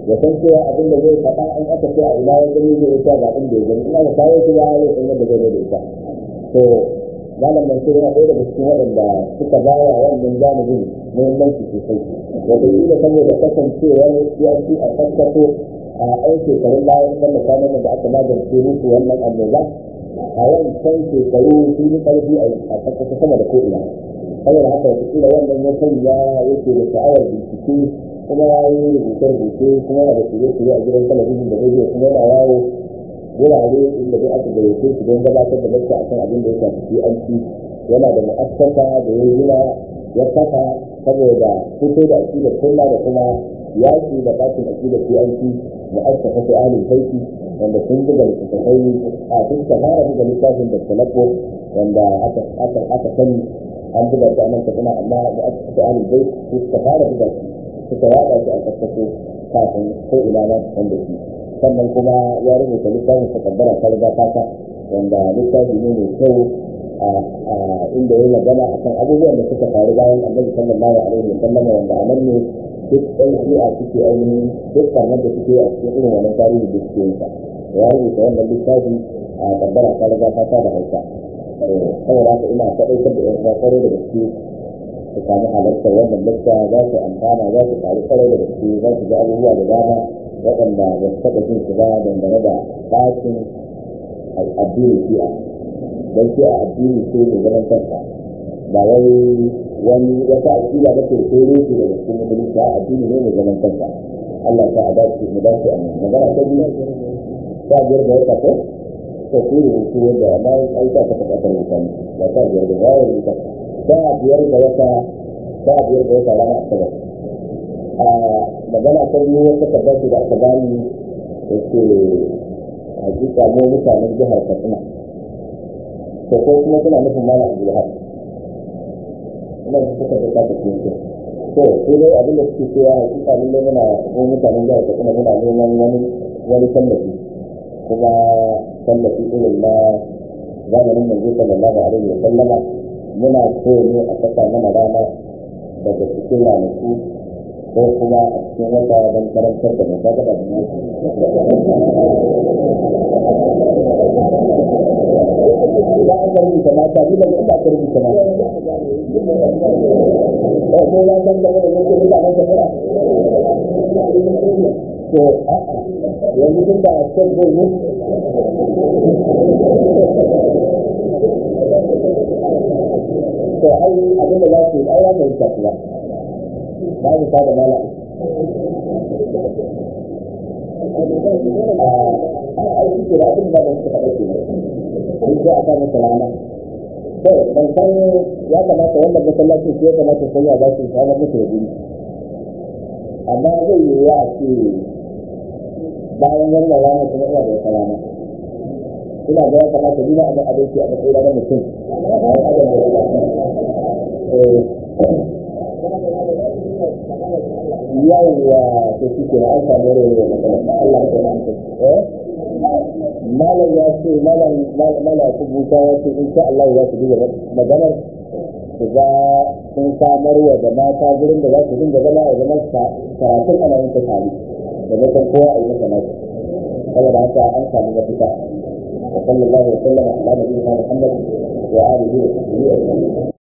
ya san cewa abin da zai faɗa in aka ce a ina ya gani zai ita ga abin da ya gani ina da kawo shi ya zai san yadda zai da ita to malam mansur yana ɗaya daga cikin waɗanda suka ba wa wannan janibin muhimmanci sosai wataƙila saboda kasancewar siyasi a tattato a ɗan shekarun bayan wanda kwanan da aka magance musu wannan annoba a wancan shekaru sun yi ƙarfi a tattato sama da ko'ina saboda haka wataƙila wannan ya sanya yake da sha'awar bincike kuma ya yi rubuce-rubuce kuma yana da shirye-shirye a gidan talabijin da rediyo kuma yana yawo wurare inda dai aka gayyace shi don gabatar da gaskiya akan abin da ya shafi PNC yana da mu'assasa da ya gina ya kafa saboda fito da aƙidar sunna da kuma yaƙi da bakin aƙidar PNC mu'assasa ta ahlul baiti wanda sun buga littattafai a sun fara buga littafin da talako wanda aka aka aka sani an buga ta nan kuma amma mu'assasa ta ahlul baiti suka fara buga shi suka yaɗa shi a kakkako kafin ko ina ma wanda shi sannan kuma ya rubuta littafin takaddara ta riga fata wanda littafi ne mai kyau a inda ya magana akan abubuwan da suka faru bayan annabi sallallahu alaihi wa sallam wanda a nan ne duk ɗan shi'a suke ainihin duk karnar da suke a cikin irin wannan tarihi da suke yinsa ya rubuta wannan littafi a kaddara ta riga fata da hausa saboda haka ina kaɗaitar da yan kwakwaro da gaske su sami halartar wannan lakta za su amfana za su faru kwarai da gaske za su ga abubuwa da dama waɗanda ba su taɓa jin su ba dangane da ɗakin addinin shi'a don shi'a addini ce mai zaman kansa ba wai wani wata aƙida ba ce ko rufe daga cikin musulunci a addini ne mai zaman kansa Allah ta adace mu dace a magana ta biyu ta biyar da wata ko ta ku rubutu wanda amma ai ta taɓa ƙasar mutane ba ta biyar da wata rubuta ta biyar da wata ta biyar da wata rana asabar magana ta biyu wata tabbata da aka bani da ke hakika mu mutanen jihar katsina to ko kuma suna nufin mana abdulhaq ina da suka da kata cikin su to ko dai abin da suke cewa hakika mun ne muna mu mutanen jihar katsina muna neman wani wani tallafi kuma tallafi irin na zamanin manzo sallallahu alaihi wa sallama muna so ne a saka mana rana daga cikin ranaku ko kuma a cikin wata don karantar da mai gaba da ba a karbi ta mata ni daga inda aka rubuta mata ko ko ya san da wani yake da mata fara to a yanzu tun da sai ko ne to ai abin da za su yi ai ya fahimta kuwa ba su ta da mala ana aiki ke da abin da ba su faɗa ke ne sai a sa masa rana to ban san ya kamata wannan masallacin shi ya kamata sai ya za su samu musu da guri amma zai yi ya ce bayan wannan rana kuma ina da wata rana ina ga ya kamata ni na abin abinci a matsayin na mutum yawwa to shi ke an samu rai da matsala Allah ya kuma eh malam ya ce malam malam ku buta ya ce insha Allah ya su duba maganar su ga sun samar wa da mata gurin da za su dinga zama a zaman karatun ana yin ta tare da mutum kowa a yi masa nasu saboda haka an samu mafita wa sallallahu alaihi wa sallam ala nabiyina Muhammad wa alihi wa sahbihi